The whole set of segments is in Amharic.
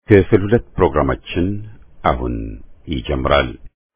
ክፍል ሁለት ፕሮግራማችን አሁን ይጀምራል።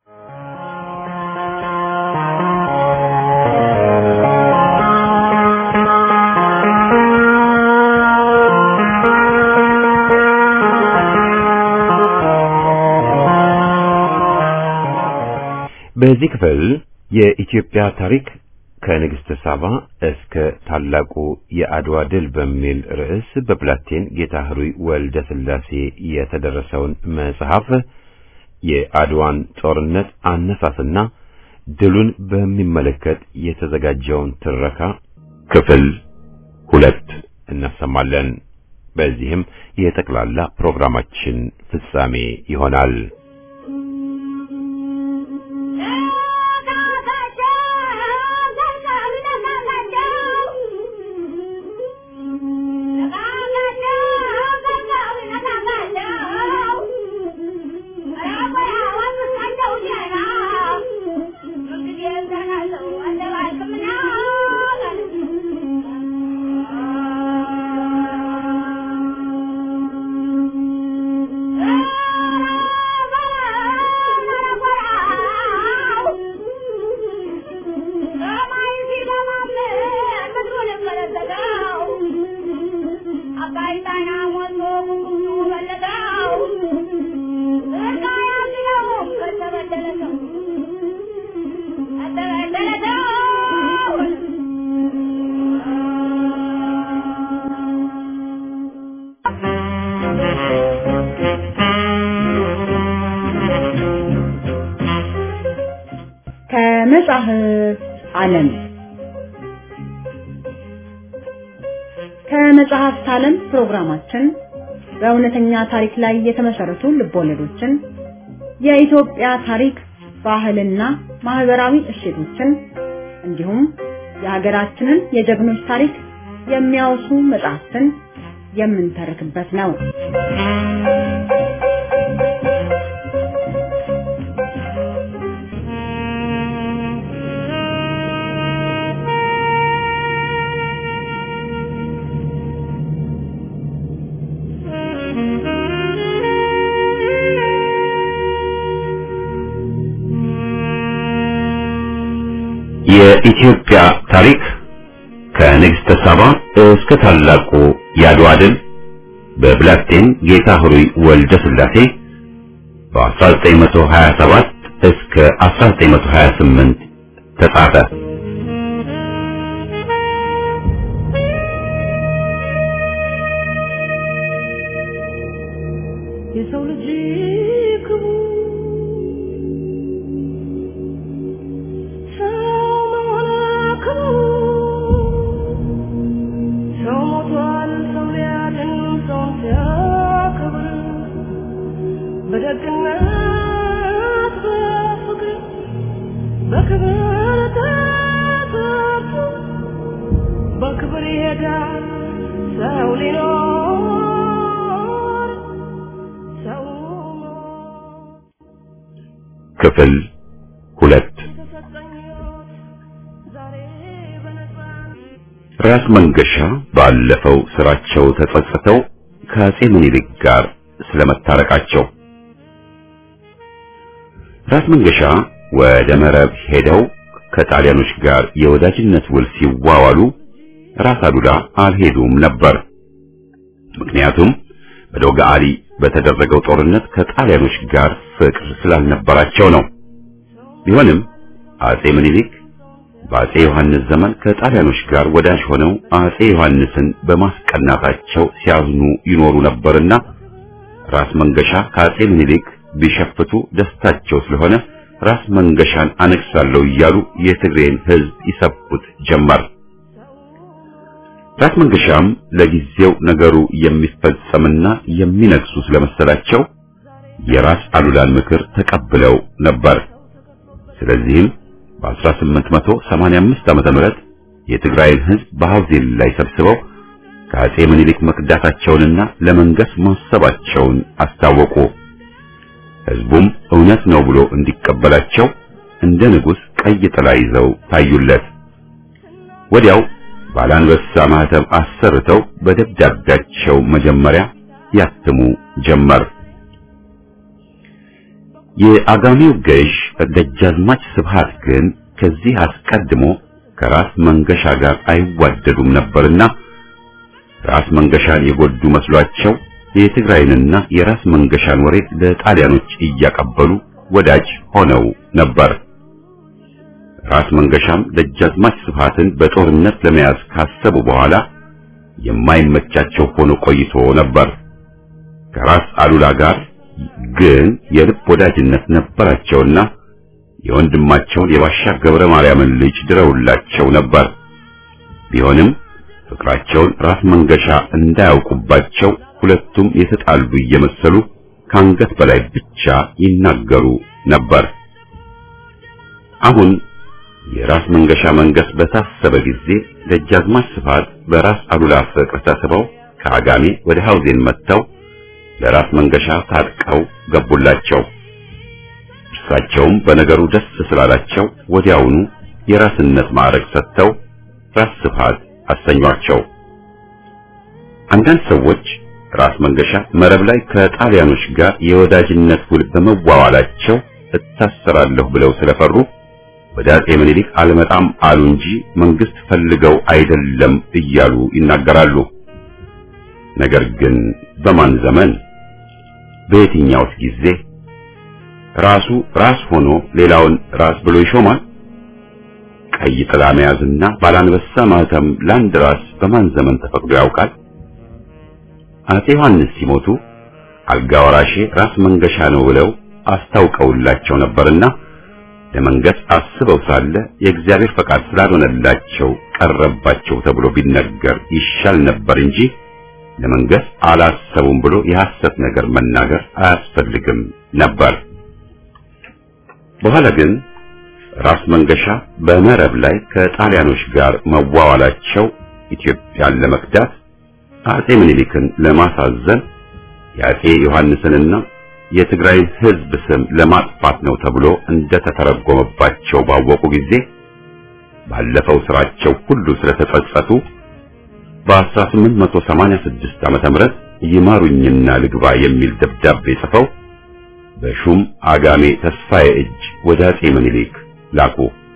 በዚህ ክፍል የኢትዮጵያ ታሪክ ከንግሥተ ሳባ እስከ ታላቁ የአድዋ ድል በሚል ርዕስ በፕላቴን ጌታ ህሩይ ወልደ ሥላሴ የተደረሰውን መጽሐፍ የአድዋን ጦርነት አነሳስና ድሉን በሚመለከት የተዘጋጀውን ትረካ ክፍል ሁለት እናሰማለን። በዚህም የጠቅላላ ፕሮግራማችን ፍጻሜ ይሆናል። ከመጽሐፍ ዓለም ከመጽሐፍት ዓለም ፕሮግራማችን በእውነተኛ ታሪክ ላይ የተመሰረቱ ልቦለዶችን፣ የኢትዮጵያ ታሪክ፣ ባህልና ማህበራዊ እሴቶችን እንዲሁም የሀገራችንን የጀግኖች ታሪክ የሚያወሱ መጽሐፍትን የምንተርክበት ነው። የኢትዮጵያ ታሪክ ከንግሥተ ሳባ እስከ ታላቁ የአድዋ ድል በፕላቴን ጌታ ህሩይ ወልደ ሥላሴ በ1927 እስከ 1928 ተጻፈ። የሰው ልጅ ክቡር ሰው ሞቷል፣ ሰው ሊያድን ሰውን ሲያከብር በደግነት በፍቅር በክብር ተሰርቶ በክብር ይሄዳል ሰው ሊኖር ሰው ክፍል ሁለት ተሰጠኝ ሕይወት ዛሬ በነፃነት ራስ መንገሻ ባለፈው ስራቸው ተጸጽተው ከአጼ ምኒልክ ጋር ስለመታረቃቸው ራስ መንገሻ ወደ መረብ ሄደው ከጣሊያኖች ጋር የወዳጅነት ውል ሲዋዋሉ ራስ አሉላ አልሄዱም ነበር። ምክንያቱም በዶጋ አሊ በተደረገው ጦርነት ከጣሊያኖች ጋር ፍቅር ስላልነበራቸው ነው። ቢሆንም አጼ ምኒልክ በአጼ ዮሐንስ ዘመን ከጣሊያኖች ጋር ወዳጅ ሆነው አጼ ዮሐንስን በማስቀናታቸው ሲያዝኑ ይኖሩ ነበርና ራስ መንገሻ ከአጼ ምኒልክ ቢሸፍቱ ደስታቸው ስለሆነ ራስ መንገሻን አነግሳለሁ እያሉ የትግሬን ሕዝብ ይሰብኩት ጀመር። ራስ መንገሻም ለጊዜው ነገሩ የሚፈጸምና የሚነግሱ ስለመሰላቸው የራስ አሉላን ምክር ተቀብለው ነበር። ስለዚህም በ1885 ዓመተ ምህረት የትግራይን ሕዝብ በሐውዜን ላይ ሰብስበው ከአጼ ምኒልክ መክዳታቸውንና ለመንገስ ማሰባቸውን አስታወቁ። ሕዝቡም እውነት ነው ብሎ እንዲቀበላቸው እንደ ንጉሥ ቀይ ጥላ ይዘው ታዩለት። ወዲያው ባላንበሳ ማህተም አሰርተው በደብዳቤያቸው መጀመሪያ ያትሙ ጀመር። የአጋሜው ገዥ ደጃዝማች ስብሃት ግን ከዚህ አስቀድሞ ከራስ መንገሻ ጋር አይዋደዱም ነበርና ራስ መንገሻን የጎዱ መስሏቸው የትግራይንና የራስ መንገሻን ወሬ ለጣሊያኖች እያቀበሉ ወዳጅ ሆነው ነበር። ራስ መንገሻም ደጃዝማች ስብሃትን በጦርነት ለመያዝ ካሰቡ በኋላ የማይመቻቸው ሆኖ ቆይቶ ነበር። ከራስ አሉላ ጋር ግን የልብ ወዳጅነት ነበራቸውና የወንድማቸውን የባሻ ገብረ ማርያምን ልጅ ድረውላቸው ነበር። ቢሆንም ፍቅራቸውን ራስ መንገሻ እንዳያውቁባቸው ሁለቱም የተጣሉ እየመሰሉ ከአንገት በላይ ብቻ ይናገሩ ነበር። አሁን የራስ መንገሻ መንገስ በታሰበ ጊዜ ደጃዝማች ስብሃት በራስ አሉላ ፍቅር ተስበው ከአጋሜ ወደ ሐውዜን መጥተው ለራስ መንገሻ ታጥቀው ገቡላቸው። እርሳቸውም በነገሩ ደስ ስላላቸው ወዲያውኑ የራስነት ማዕረግ ሰጥተው ራስ ስብሃት አሰኟቸው። አንዳንድ ሰዎች ራስ መንገሻ መረብ ላይ ከጣሊያኖች ጋር የወዳጅነት ውል በመዋዋላቸው እታሰራለሁ ብለው ስለፈሩ ወደ አጼ ምኒልክ አልመጣም አሉ እንጂ መንግስት ፈልገው አይደለም እያሉ ይናገራሉ። ነገር ግን በማን ዘመን በየትኛውስ ጊዜ ራሱ ራስ ሆኖ ሌላውን ራስ ብሎ ይሾማል? ቀይ ጥላ መያዝና ባላንበሳ ማህተም ለአንድ ራስ በማን ዘመን ተፈቅዶ ያውቃል? አጼ ዮሐንስ ሲሞቱ አልጋ ወራሼ ራስ መንገሻ ነው ብለው አስታውቀውላቸው ነበርና ለመንገስ አስበው ሳለ የእግዚአብሔር ፈቃድ ስላልሆነላቸው ቀረባቸው ተብሎ ቢነገር ይሻል ነበር እንጂ ለመንገስ አላሰቡም ብሎ የሐሰት ነገር መናገር አያስፈልግም ነበር። በኋላ ግን ራስ መንገሻ በመረብ ላይ ከጣሊያኖች ጋር መዋዋላቸው ኢትዮጵያን ለመክዳት አጼ ምኒልክን ለማሳዘን የአጼ ዮሐንስንና የትግራይን ሕዝብ ስም ለማጥፋት ነው ተብሎ እንደተተረጎመባቸው ባወቁ ጊዜ ባለፈው ስራቸው ሁሉ ስለተጸጸቱ በ1886 ዓመተ ምህረት ይማሩኝና ልግባ የሚል ደብዳቤ ጽፈው በሹም አጋሜ ተስፋዬ እጅ ወደ አጼ ምኒልክ ላኩ።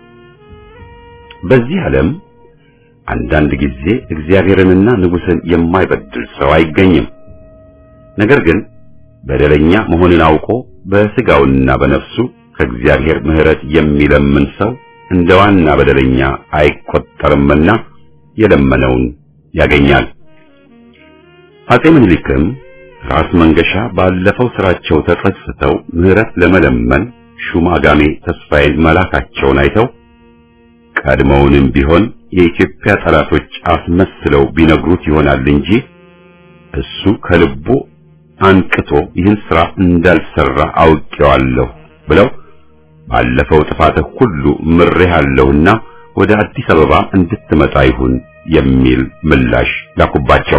በዚህ ዓለም አንዳንድ ጊዜ እግዚአብሔርንና ንጉሥን የማይበድል ሰው አይገኝም። ነገር ግን በደለኛ መሆንን አውቆ በስጋውና በነፍሱ ከእግዚአብሔር ምሕረት የሚለምን ሰው እንደ ዋና በደለኛ አይቆጠርምና የለመነውን ያገኛል። አጼ ምኒልክም ራስ መንገሻ ባለፈው ስራቸው ተጸጽተው ምሕረት ለመለመን ሹም አጋሜ ተስፋዬን መላካቸውን አይተው ቀድሞውንም ቢሆን የኢትዮጵያ ጠላቶች አስመስለው ቢነግሩት ይሆናል እንጂ እሱ ከልቡ አንቅቶ ይህን ስራ እንዳልሰራ አውቄዋለሁ ብለው ባለፈው ጥፋትህ ሁሉ ምሬሃለሁና ወደ አዲስ አበባ እንድትመጣ ይሁን የሚል ምላሽ ላኩባቸው።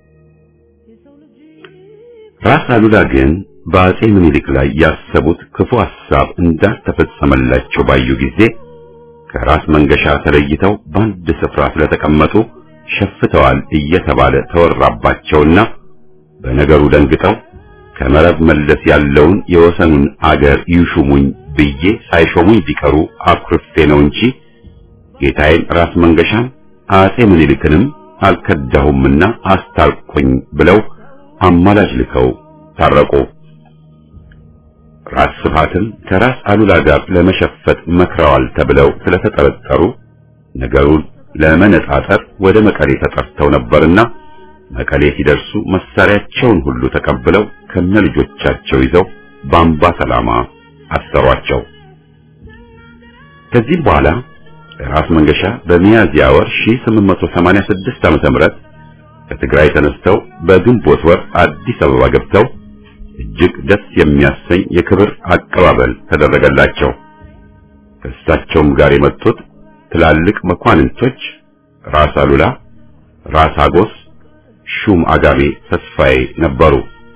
ራስ አሉላ ግን በአጼ ምኒልክ ላይ ያሰቡት ክፉ ሐሳብ እንዳልተፈጸመላቸው ባዩ ጊዜ ከራስ መንገሻ ተለይተው በአንድ ስፍራ ስለተቀመጡ ሸፍተዋል እየተባለ ተወራባቸውና በነገሩ ደንግጠው ከመረብ መለስ ያለውን የወሰኑን አገር ይሹሙኝ ብዬ ሳይሾሙኝ ቢቀሩ አኩርፌ ነው እንጂ ጌታዬን ራስ መንገሻን አጼ ምኒልክንም አልከዳሁምና አስታርቁኝ ብለው አማላጅ ልከው ታረቁ። ራስ ስብሃትም ከራስ አሉላ ጋር ለመሸፈት መክረዋል ተብለው ስለተጠረጠሩ ነገሩን ለመነጣጠር ወደ መቀሌ ተጠርተው ነበርና መቀሌ ሲደርሱ መሳሪያቸውን ሁሉ ተቀብለው ከነልጆቻቸው ይዘው በአምባ ሰላማ አሰሯቸው። ከዚህም በኋላ ራስ መንገሻ በሚያዝያ ወር 1886 ዓመተ ምህረት ከትግራይ ተነስተው በግንቦት ወር አዲስ አበባ ገብተው እጅግ ደስ የሚያሰኝ የክብር አቀባበል ተደረገላቸው። ከእሳቸውም ጋር የመጡት ትላልቅ መኳንንቶች ራስ አሉላ፣ ራስ አጎስ፣ ሹም አጋሜ ተስፋዬ ነበሩ።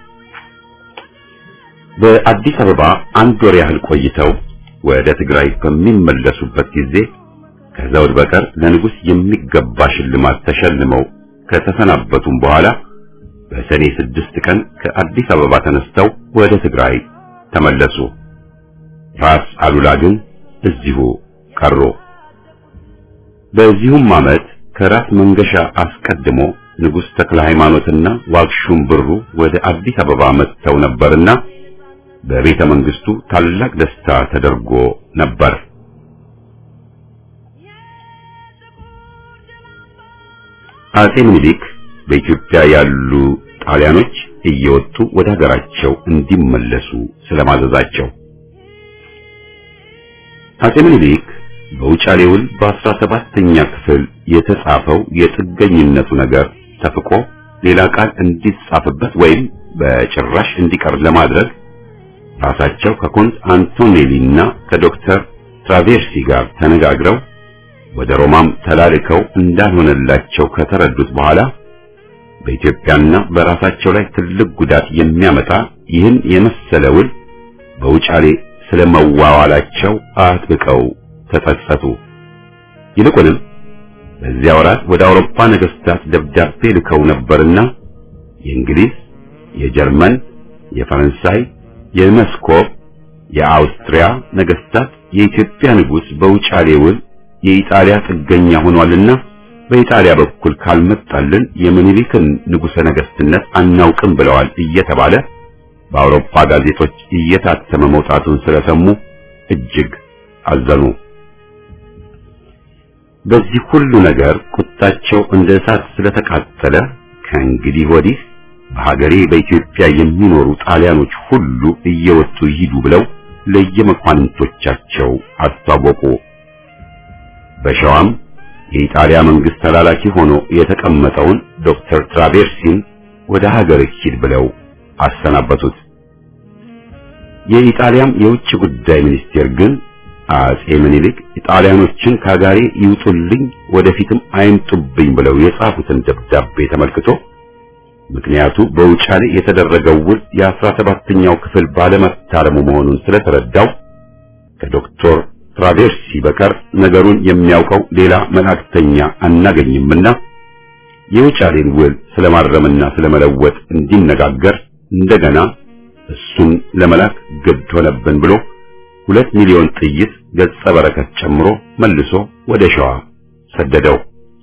በአዲስ አበባ አንድ ወር ያህል ቆይተው ወደ ትግራይ በሚመለሱበት ጊዜ ከዘውድ በቀር ለንጉሥ የሚገባ ሽልማት ተሸልመው ከተሰናበቱም በኋላ በሰኔ ስድስት ቀን ከአዲስ አበባ ተነስተው ወደ ትግራይ ተመለሱ። ራስ አሉላ ግን እዚሁ ቀሩ። በዚሁም ዓመት ከራስ መንገሻ አስቀድሞ ንጉሥ ተክለ ሃይማኖትና ዋግሹም ብሩ ወደ አዲስ አበባ መጥተው ነበርና በቤተ መንግስቱ ታላቅ ደስታ ተደርጎ ነበር። አጼ ምኒልክ በኢትዮጵያ ያሉ ጣሊያኖች እየወጡ ወደ ሀገራቸው እንዲመለሱ ስለማዘዛቸው አጼ ምኒልክ በውጫሌ ውል በአስራ ሰባተኛ ክፍል የተጻፈው የጥገኝነቱ ነገር ተፍቆ ሌላ ቃል እንዲጻፍበት ወይም በጭራሽ እንዲቀር ለማድረግ ራሳቸው ከኮንት አንቶኔሊና ከዶክተር ትራቬርሲ ጋር ተነጋግረው ወደ ሮማም ተላልከው እንዳልሆነላቸው ከተረዱት በኋላ በኢትዮጵያና በራሳቸው ላይ ትልቅ ጉዳት የሚያመጣ ይህን የመሰለ ውል በውጫሌ ስለመዋዋላቸው አጥብቀው ተጸጸቱ። ይልቁንም በዚያ ወራት ወደ አውሮፓ ነገስታት ደብዳቤ ልከው ነበርና የእንግሊዝ፣ የጀርመን፣ የፈረንሳይ፣ የመስኮብ፣ የአውስትሪያ ነገስታት የኢትዮጵያ ንጉሥ በውጫሌ ውል የኢጣሊያ ጥገኛ ሆኗልና በኢጣሊያ በኩል ካልመጣልን የምኒልክን ንጉሠ ነገስትነት አናውቅም ብለዋል እየተባለ በአውሮፓ ጋዜጦች እየታተመ መውጣቱን ስለሰሙ እጅግ አዘኑ። በዚህ ሁሉ ነገር ቁጣቸው እንደ እሳት ስለተቃጠለ ከእንግዲህ ወዲህ በሀገሬ በኢትዮጵያ የሚኖሩ ጣሊያኖች ሁሉ እየወጡ ይሂዱ ብለው ለየመኳንንቶቻቸው አስታወቁ። በሸዋም የኢጣሊያ መንግስት ተላላኪ ሆኖ የተቀመጠውን ዶክተር ትራቬርሲን ወደ ሀገር ሂድ ብለው አሰናበቱት። የኢጣሊያም የውጭ ጉዳይ ሚኒስቴር ግን አጼ ምኒልክ ኢጣሊያኖችን ከሀገሬ ይውጡልኝ፣ ወደፊትም አይምጡብኝ ብለው የጻፉትን ደብዳቤ ተመልክቶ ምክንያቱ በውጫሌ የተደረገው ውል የአስራ ሰባተኛው ክፍል ባለመታረሙ መሆኑን ስለተረዳው ከዶክተር ትራቬርሲ በቀር ነገሩን የሚያውቀው ሌላ መላእክተኛ አናገኝምና የውጫሌን ውል ስለማረምና ስለመለወጥ እንዲነጋገር እንደገና እሱን ለመላክ ግድ ሆነብን ብሎ ሁለት ሚሊዮን ጥይት ገጸ በረከት ጨምሮ መልሶ ወደ ሸዋ ሰደደው።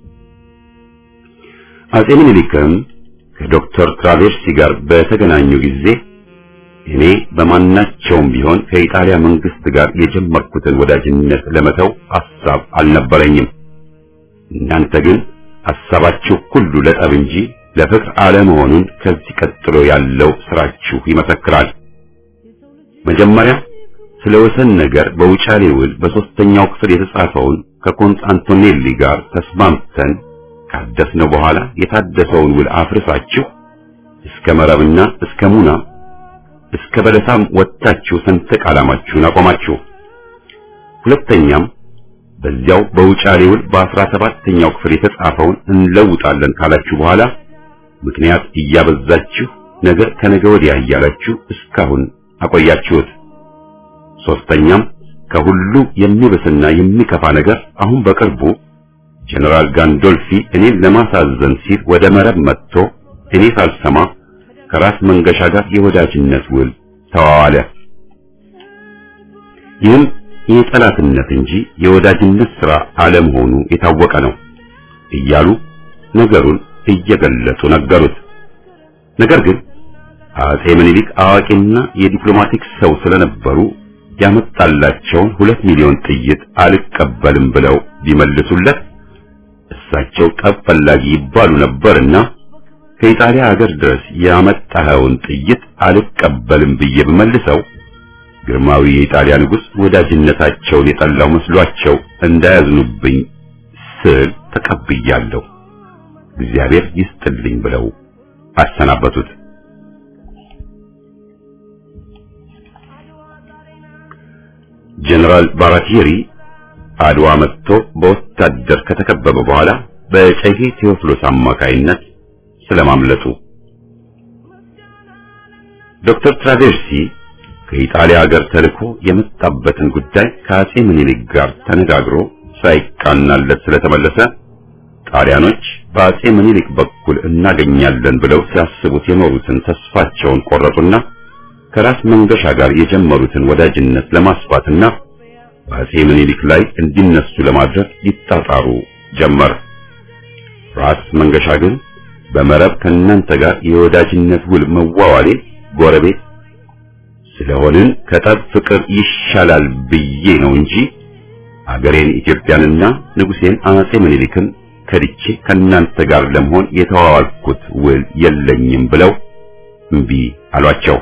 አጼ ምኒልክም ከዶክተር ትራቬርሲ ጋር በተገናኙ ጊዜ እኔ በማናቸውም ቢሆን ከኢጣሊያ መንግስት ጋር የጀመርኩትን ወዳጅነት ለመተው ሐሳብ አልነበረኝም። እናንተ ግን ሐሳባችሁ ሁሉ ለጠብ እንጂ ለፍቅር አለመሆኑን ከዚህ ቀጥሎ ያለው ስራችሁ ይመሰክራል። መጀመሪያ ስለ ወሰን ነገር በውጫሌ ውል በሶስተኛው ክፍል የተጻፈውን ከኮንስታንቲኔሊ ጋር ተስማምተን ካደስነው በኋላ የታደሰውን ውል አፍርሳችሁ እስከ መረብና እስከ ሙና እስከ በለሳም ወጥታችሁ ሰንደቅ ዓላማችሁን አቆማችሁ። ሁለተኛም በዚያው በውጫሌ ውል በአስራ ሰባተኛው ክፍል የተጻፈውን እንለውጣለን ካላችሁ በኋላ ምክንያት እያበዛችሁ ነገ ከነገ ወዲያ እያላችሁ እስካሁን አቆያችሁት። ሶስተኛም ከሁሉ የሚብስና የሚከፋ ነገር አሁን በቅርቡ ጀነራል ጋንዶልፊ እኔን ለማሳዘን ሲል ወደ መረብ መጥቶ እኔ ሳልሰማ ከራስ መንገሻ ጋር የወዳጅነት ውል ተዋዋለ። ይህም የጠላትነት እንጂ የወዳጅነት ሥራ አለመሆኑ የታወቀ ነው እያሉ ነገሩን እየገለጹ ነገሩት። ነገር ግን አጼ ምኒልክ አዋቂና የዲፕሎማቲክ ሰው ስለነበሩ ያመጣላቸውን ሁለት ሚሊዮን ጥይት አልቀበልም ብለው ቢመልሱለት እሳቸው ጠብ ፈላጊ ይባሉ ነበርና ከኢጣሊያ ሀገር ድረስ ያመጣኸውን ጥይት አልቀበልም ብዬ ብመልሰው ግርማዊ የኢጣሊያ ንጉሥ ወዳጅነታቸውን የጠላው መስሏቸው እንዳያዝኑብኝ ስል ተቀብያለሁ፣ እግዚአብሔር ይስጥልኝ ብለው አሰናበቱት። ጀነራል ባራቲሪ አድዋ መጥቶ በወታደር ከተከበበ በኋላ በጨሄ ቴዎፍሎስ አማካይነት ስለማምለጡ ዶክተር ትራቬርሲ ከኢጣሊያ ሀገር ተልኮ የመጣበትን ጉዳይ ከአጼ ምኒልክ ጋር ተነጋግሮ ሳይቃናለት ስለተመለሰ ጣሊያኖች በአጼ ምኒልክ በኩል እናገኛለን ብለው ሲያስቡት የኖሩትን ተስፋቸውን ቆረጡና ከራስ መንገሻ ጋር የጀመሩትን ወዳጅነት ለማስፋትና በአጼ ምኒልክ ላይ እንዲነሱ ለማድረግ ይጣጣሩ ጀመር። ራስ መንገሻ ግን በመረብ ከእናንተ ጋር የወዳጅነት ውል መዋዋሌ ጎረቤት ስለሆንን ከጠብ ፍቅር ይሻላል ብዬ ነው እንጂ አገሬን ኢትዮጵያንና ንጉሴን አጼ ምኒልክን ከድቼ ከእናንተ ጋር ለመሆን የተዋዋልኩት ውል የለኝም ብለው እምቢ አሏቸው።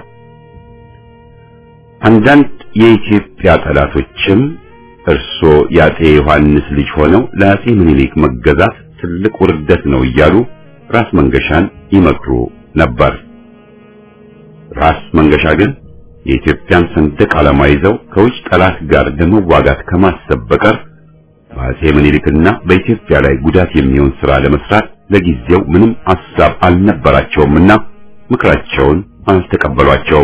አንዳንድ የኢትዮጵያ ጠላቶችም እርሶ የአጼ ዮሐንስ ልጅ ሆነው ለአጼ ምኒልክ መገዛት ትልቅ ውርደት ነው እያሉ ራስ መንገሻን ይመክሩ ነበር። ራስ መንገሻ ግን የኢትዮጵያን ሰንደቅ ዓላማ ይዘው ከውጭ ጠላት ጋር ለመዋጋት ከማሰብ በቀር በአጼ ምኒልክና በኢትዮጵያ ላይ ጉዳት የሚሆን ሥራ ለመስራት ለጊዜው ምንም ሐሳብ አልነበራቸውምና ምክራቸውን አልተቀበሏቸውም።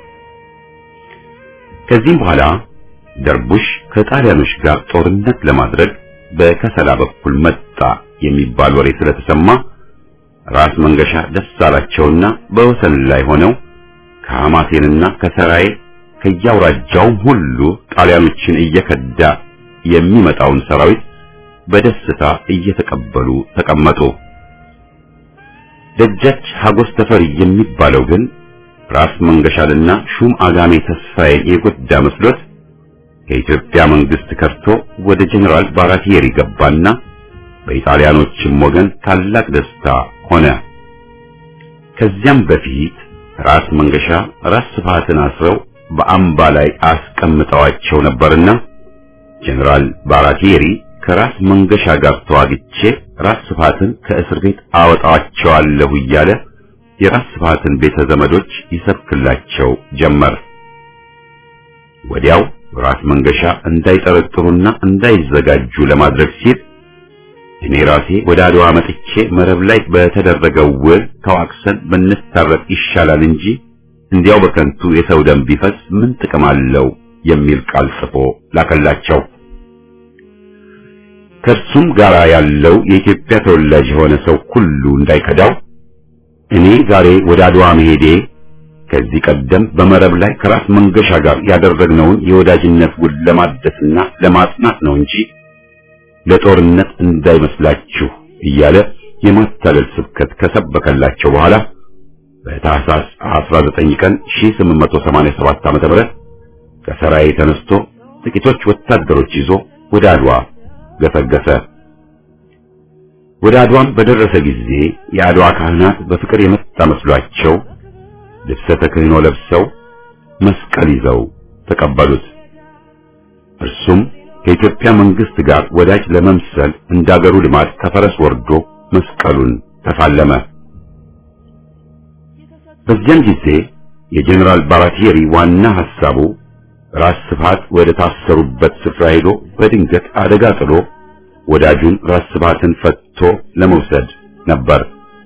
ከዚህም በኋላ ደርቡሽ ከጣሊያኖች ጋር ጦርነት ለማድረግ በከሰላ በኩል መጣ የሚባል ወሬ ስለተሰማ ራስ መንገሻ ደስ አላቸውና በወሰን ላይ ሆነው ከሐማሴንና ከሰራዬ ከያውራጃውም ሁሉ ጣሊያኖችን እየከዳ የሚመጣውን ሰራዊት በደስታ እየተቀበሉ ተቀመጡ። ደጃች ሀጎስ ተፈሪ የሚባለው ግን ራስ መንገሻልና ሹም አጋሜ ተስፋዬን የጎዳ መስሎት ከኢትዮጵያ መንግስት ከርቶ ወደ ጀነራል ባራቲየሪ ገባና በኢጣሊያኖችም ወገን ታላቅ ደስታ ሆነ። ከዚያም በፊት ራስ መንገሻ ራስ ስፋትን አስረው በአምባ ላይ አስቀምጠዋቸው ነበርና ጀነራል ባራቲየሪ ከራስ መንገሻ ጋር ተዋግቼ ራስ ስፋትን ከእስር ቤት አወጣቸዋለሁ እያለ የራስ ስፋትን ቤተ ዘመዶች ይሰብክላቸው ጀመር። ወዲያው ራስ መንገሻ እንዳይጠረጥሩና እንዳይዘጋጁ ለማድረግ ሲል እኔ ራሴ ወደ አድዋ መጥቼ መረብ ላይ በተደረገው ውል ተዋክሰን ብንታረቅ ይሻላል እንጂ እንዲያው በከንቱ የሰው ደም ቢፈስ ምን ጥቅም አለው የሚል ቃል ጽፎ ላከላቸው። ከእርሱም ጋር ያለው የኢትዮጵያ ተወላጅ የሆነ ሰው ሁሉ እንዳይከዳው እኔ ዛሬ ወደ አድዋ መሄዴ ከዚህ ቀደም በመረብ ላይ ከራስ መንገሻ ጋር ያደረግነውን የወዳጅነት ውል ለማደስና ለማጽናት ነው እንጂ ለጦርነት እንዳይመስላችሁ እያለ የማታለል ስብከት ከሰበከላቸው በኋላ በታህሳስ 19 ቀን 1887 ዓ.ም ከሰራዬ ተነስቶ ጥቂቶች ወታደሮች ይዞ ወደ አድዋ ገሰገሰ። ወደ አድዋም በደረሰ ጊዜ የአድዋ ካህናት በፍቅር የመጣ መስሏቸው ልብሰ ተክህኖ ለብሰው መስቀል ይዘው ተቀበሉት። እርሱም ከኢትዮጵያ መንግስት ጋር ወዳጅ ለመምሰል እንዳገሩ ልማድ ከፈረስ ወርዶ መስቀሉን ተፋለመ። በዚያን ጊዜ የጀኔራል ባራቲየሪ ዋና ሐሳቡ ራስ ስፋት ወደ ታሰሩበት ስፍራ ሄዶ በድንገት አደጋ ጥሎ ወዳጁን ራስ ስፋትን ፈትቶ ለመውሰድ ነበር።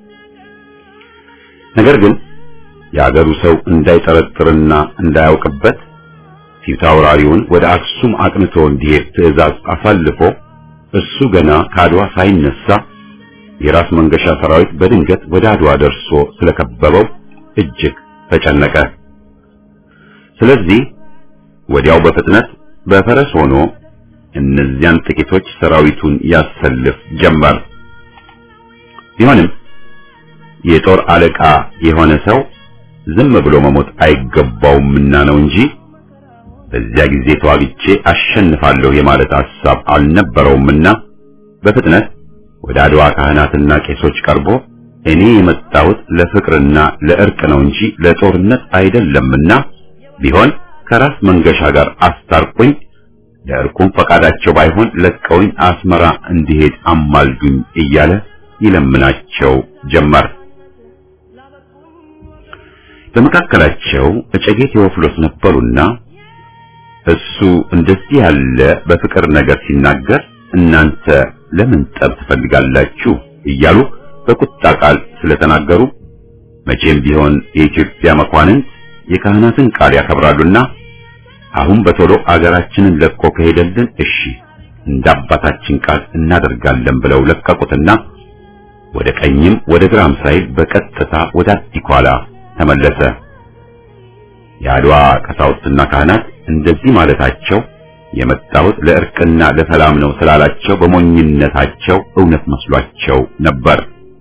ነገር ግን የአገሩ ሰው እንዳይጠረጥርና እንዳያውቅበት ፊት አውራሪውን ወደ አክሱም አቅንቶ እንዲሄድ ትዕዛዝ አሳልፎ እሱ ገና ከአድዋ ሳይነሳ የራስ መንገሻ ሰራዊት በድንገት ወደ አድዋ ደርሶ ስለከበበው እጅግ ተጨነቀ። ስለዚህ ወዲያው በፍጥነት በፈረስ ሆኖ እነዚያን ጥቂቶች ሰራዊቱን ያሰልፍ ጀመር። ቢሆንም የጦር አለቃ የሆነ ሰው ዝም ብሎ መሞት አይገባውምና ነው እንጂ በዚያ ጊዜ ተዋግቼ አሸንፋለሁ የማለት ሐሳብ አልነበረውምና በፍጥነት ወደ አድዋ ካህናትና ቄሶች ቀርቦ እኔ የመጣሁት ለፍቅርና ለእርቅ ነው እንጂ ለጦርነት አይደለምና ቢሆን ከራስ መንገሻ ጋር አስታርቁኝ፣ ለእርቁም ፈቃዳቸው ባይሆን ለቀውኝ አስመራ እንዲሄድ አማልዱኝ እያለ ይለምናቸው ጀመር። በመካከላቸው እጨጌ ቴዎፍሎስ ነበሩና እሱ እንደዚህ ያለ በፍቅር ነገር ሲናገር እናንተ ለምን ጠብ ትፈልጋላችሁ እያሉ በቁጣ ቃል ስለተናገሩ መቼም ቢሆን የኢትዮጵያ መኳንንት የካህናትን ቃል ያከብራሉና አሁን በቶሎ አገራችንን ለቆ ከሄደልን እሺ፣ እንደ አባታችን ቃል እናደርጋለን ብለው ለቀቁትና ወደ ቀኝም ወደ ግራም ሳይል በቀጥታ ወደ አዲኳላ ተመለሰ። የአድዋ ቀሳውስትና ካህናት እንደዚህ ማለታቸው የመጣሁት ለእርቅና ለሰላም ነው ስላላቸው በሞኝነታቸው እውነት መስሏቸው ነበር።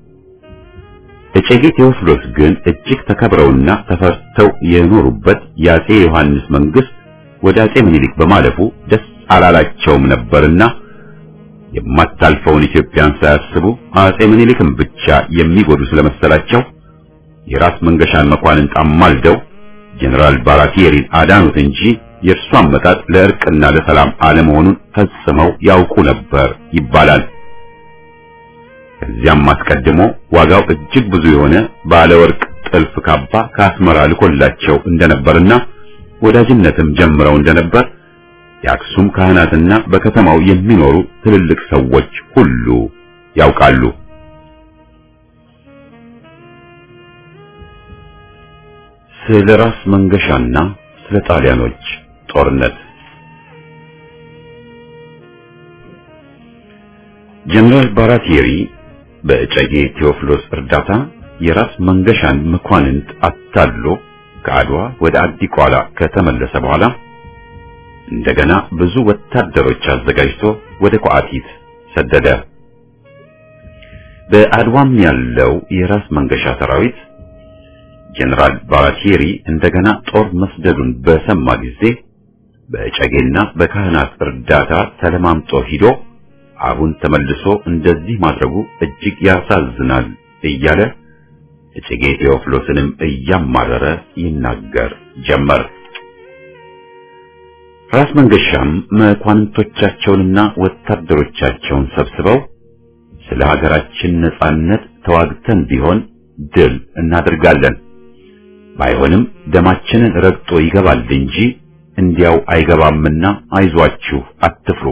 እጨጌ ቴዎፍሎስ ግን እጅግ ተከብረውና ተፈርተው የኖሩበት የአጼ ዮሐንስ መንግስት ወደ አጼ ምኒልክ በማለፉ ደስ አላላቸውም ነበርና የማታልፈውን ኢትዮጵያን ሳያስቡ አጼ ምኒልክን ብቻ የሚጎዱ ስለመሰላቸው የራስ መንገሻን መኳንንት አማልደው ጀነራል ባራቲየሪን አዳኑት እንጂ የእርሱ አመጣጥ ለእርቅና ለሰላም አለመሆኑን ፈጽመው ያውቁ ነበር ይባላል። ከዚያም አስቀድሞ ዋጋው እጅግ ብዙ የሆነ ባለ ወርቅ ጥልፍ ካባ ከአስመራ ልኮላቸው እንደነበርና ወዳጅነትም ጀምረው እንደነበር የአክሱም ካህናትና በከተማው የሚኖሩ ትልልቅ ሰዎች ሁሉ ያውቃሉ። ስለ ራስ መንገሻና ስለ ጣሊያኖች ጦርነት ጀነራል ባራቲየሪ በእጨጌ ቴዎፍሎስ እርዳታ የራስ መንገሻን መኳንንት አታሎ ከአድዋ ወደ አዲቋላ ከተመለሰ በኋላ እንደገና ብዙ ወታደሮች አዘጋጅቶ ወደ ቋቲት ሰደደ። በአድዋም ያለው የራስ መንገሻ ሰራዊት ጀነራል ባራቲየሪ እንደገና ጦር መስደዱን በሰማ ጊዜ በእጨጌና በካህናት እርዳታ ተለማምጦ ሂዶ አሁን ተመልሶ እንደዚህ ማድረጉ እጅግ ያሳዝናል እያለ እጨጌ ቴዎፍሎስንም እያማረረ ይናገር ጀመር። ራስ መንገሻም መኳንንቶቻቸውንና ወታደሮቻቸውን ሰብስበው ስለ ሀገራችን ነጻነት ተዋግተን ቢሆን ድል እናደርጋለን፣ ባይሆንም ደማችንን ረግጦ ይገባል እንጂ እንዲያው አይገባምና አይዟችሁ፣ አትፍሩ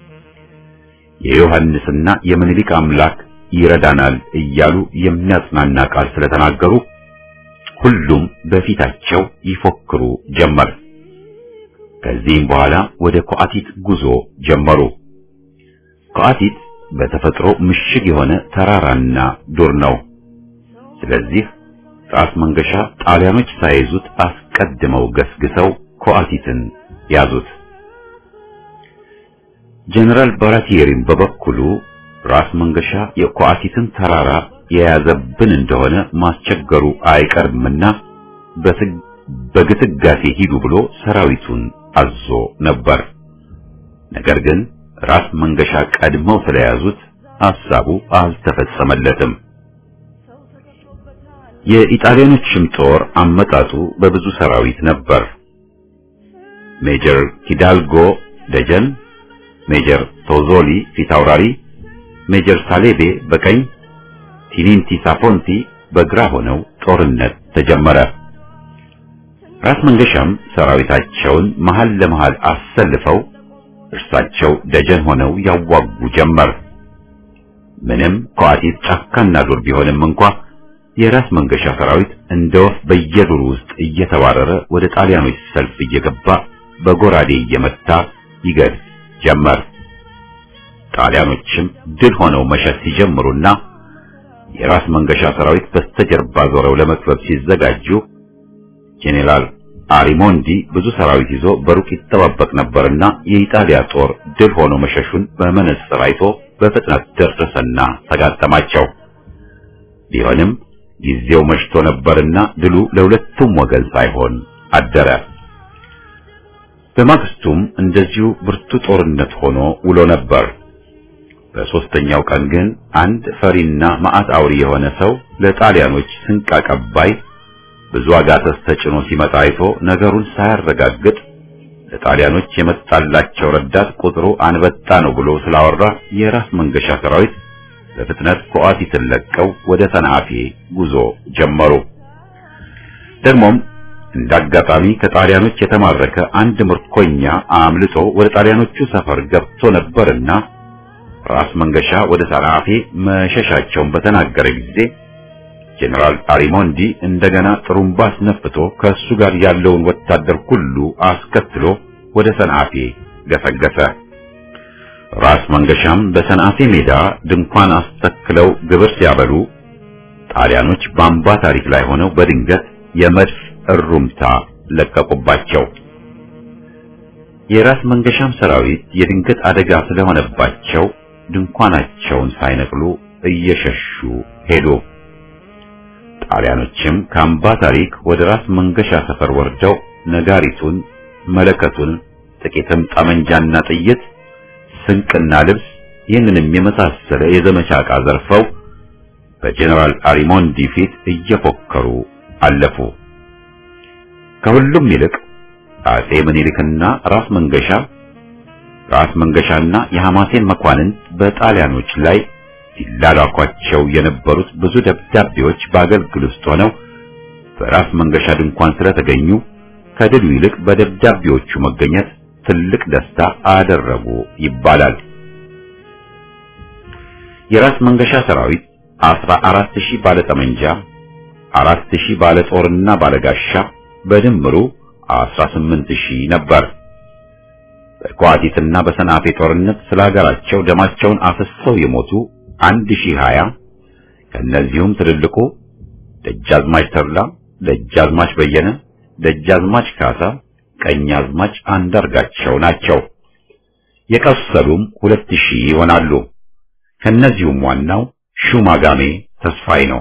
የዮሐንስና የምኒልክ አምላክ ይረዳናል እያሉ የሚያጽናና ቃል ስለተናገሩ ሁሉም በፊታቸው ይፎክሩ ጀመር። ከዚህም በኋላ ወደ ኮአቲት ጉዞ ጀመሩ። ኮአቲት በተፈጥሮ ምሽግ የሆነ ተራራና ዱር ነው። ስለዚህ ራስ መንገሻ ጣሊያኖች ሳይዙት አስቀድመው ገስግሰው ኮአቲትን ያዙት። ጀነራል ባራቲየሪም በበኩሉ ራስ መንገሻ የኮአቲትን ተራራ የያዘብን እንደሆነ ማስቸገሩ አይቀርምና በግስጋሴ ሂዱ ብሎ ሰራዊቱን አዞ ነበር። ነገር ግን ራስ መንገሻ ቀድመው ስለያዙት ሐሳቡ አልተፈጸመለትም። የኢጣሊያኖችም ጦር አመጣጡ በብዙ ሰራዊት ነበር። ሜጀር ኪዳልጎ ደጀን ሜጀር ቶዞሊ ፊታውራሪ፣ ሜጀር ሳሌቤ በቀኝ፣ ቲኒንቲ ሳፎንቲ በግራ ሆነው ጦርነት ተጀመረ። ራስ መንገሻም ሰራዊታቸውን መሃል ለመሃል አሰልፈው እርሳቸው ደጀን ሆነው ያዋጉ ጀመር። ምንም ኮአቲት ጫካና ዱር ቢሆንም እንኳ የራስ መንገሻ ሰራዊት እንደ ወፍ በየዱር ውስጥ እየተባረረ ወደ ጣሊያኖች ሰልፍ እየገባ በጎራዴ እየመታ ይገድል ጀመር። ጣሊያኖችም ድል ሆነው መሸት ሲጀምሩና የራስ መንገሻ ሰራዊት በስተጀርባ ዞረው ለመክበብ ሲዘጋጁ ጄኔራል አሪሞንዲ ብዙ ሰራዊት ይዞ በሩቅ ይጠባበቅ ነበርና የኢጣሊያ ጦር ድል ሆኖ መሸሹን በመነጽር አይቶ በፍጥነት ደረሰና ተጋጠማቸው። ቢሆንም ጊዜው መሽቶ ነበርና ድሉ ለሁለቱም ወገን ሳይሆን አደረ። በማግስቱም እንደዚሁ ብርቱ ጦርነት ሆኖ ውሎ ነበር። በሶስተኛው ቀን ግን አንድ ፈሪና መዓት አውሪ የሆነ ሰው ለጣሊያኖች ስንቅ አቀባይ ብዙ አጋተስ ተጭኖ ሲመጣ አይቶ ነገሩን ሳያረጋግጥ ለጣሊያኖች የመጣላቸው ረዳት ቁጥሩ አንበጣ ነው ብሎ ስላወራ የራስ መንገሻ ሰራዊት በፍጥነት ኮአቲትን ለቀው ወደ ሰንዓፌ ጉዞ ጀመሩ። ደግሞም እንዳጋጣሚ ከጣሊያኖች የተማረከ አንድ ምርኮኛ አምልጦ ወደ ጣሊያኖቹ ሰፈር ገብቶ ነበርና ራስ መንገሻ ወደ ሰንዓፌ መሸሻቸውን በተናገረ ጊዜ ጄኔራል አሪሞንዲ እንደገና ጥሩምባ አስነፍቶ ከእሱ ጋር ያለውን ወታደር ሁሉ አስከትሎ ወደ ሰንዓፌ ገሰገሰ። ራስ መንገሻም በሰንአፌ ሜዳ ድንኳን አስተክለው ግብር ሲያበሉ ጣሊያኖች በአምባ ታሪክ ላይ ሆነው በድንገት የመድፍ እሩምታ ለቀቁባቸው። የራስ መንገሻም ሰራዊት የድንገት አደጋ ስለሆነባቸው ድንኳናቸውን ሳይነቅሉ እየሸሹ ሄዱ። ጣሊያኖችም ከአምባ ታሪክ ወደ ራስ መንገሻ ሰፈር ወርደው ነጋሪቱን፣ መለከቱን፣ ጥቂትም ጠመንጃና ጥይት፣ ስንቅና ልብስ ይህንንም የመሳሰለ የዘመቻ ዕቃ ዘርፈው በጀነራል አሪሞንዲ ፊት እየፎከሩ አለፉ። ከሁሉም ይልቅ አጼ ምኒልክና ራስ መንገሻ ራስ መንገሻና የሐማሴን መኳንንት በጣሊያኖች ላይ ሲላላኳቸው የነበሩት ብዙ ደብዳቤዎች በአገልግል ውስጥ ሆነው በራስ መንገሻ ድንኳን ስለተገኙ ከድሉ ይልቅ በደብዳቤዎቹ መገኘት ትልቅ ደስታ አደረጉ ይባላል። የራስ መንገሻ ሰራዊት አስራ አራት ሺህ ባለ ጠመንጃ፣ አራት ሺህ ባለ ጦርና ባለ ጋሻ በድምሩ አስራ ስምንት ሺህ ነበር። በኳቲትና በሰንአፌ ጦርነት ስለ ሀገራቸው ደማቸውን አፍሰው የሞቱ አንድ ሺህ ሀያ ከእነዚሁም ትልልቁ ደጃዝማች ተድላ፣ ደጃዝማች በየነ፣ ደጃዝማች ካሳ፣ ቀኛዝማች አንዳርጋቸው ናቸው። የቆሰሉም ሁለት ሺህ ይሆናሉ። ከእነዚሁም ዋናው ሹማጋሜ ተስፋዬ ነው።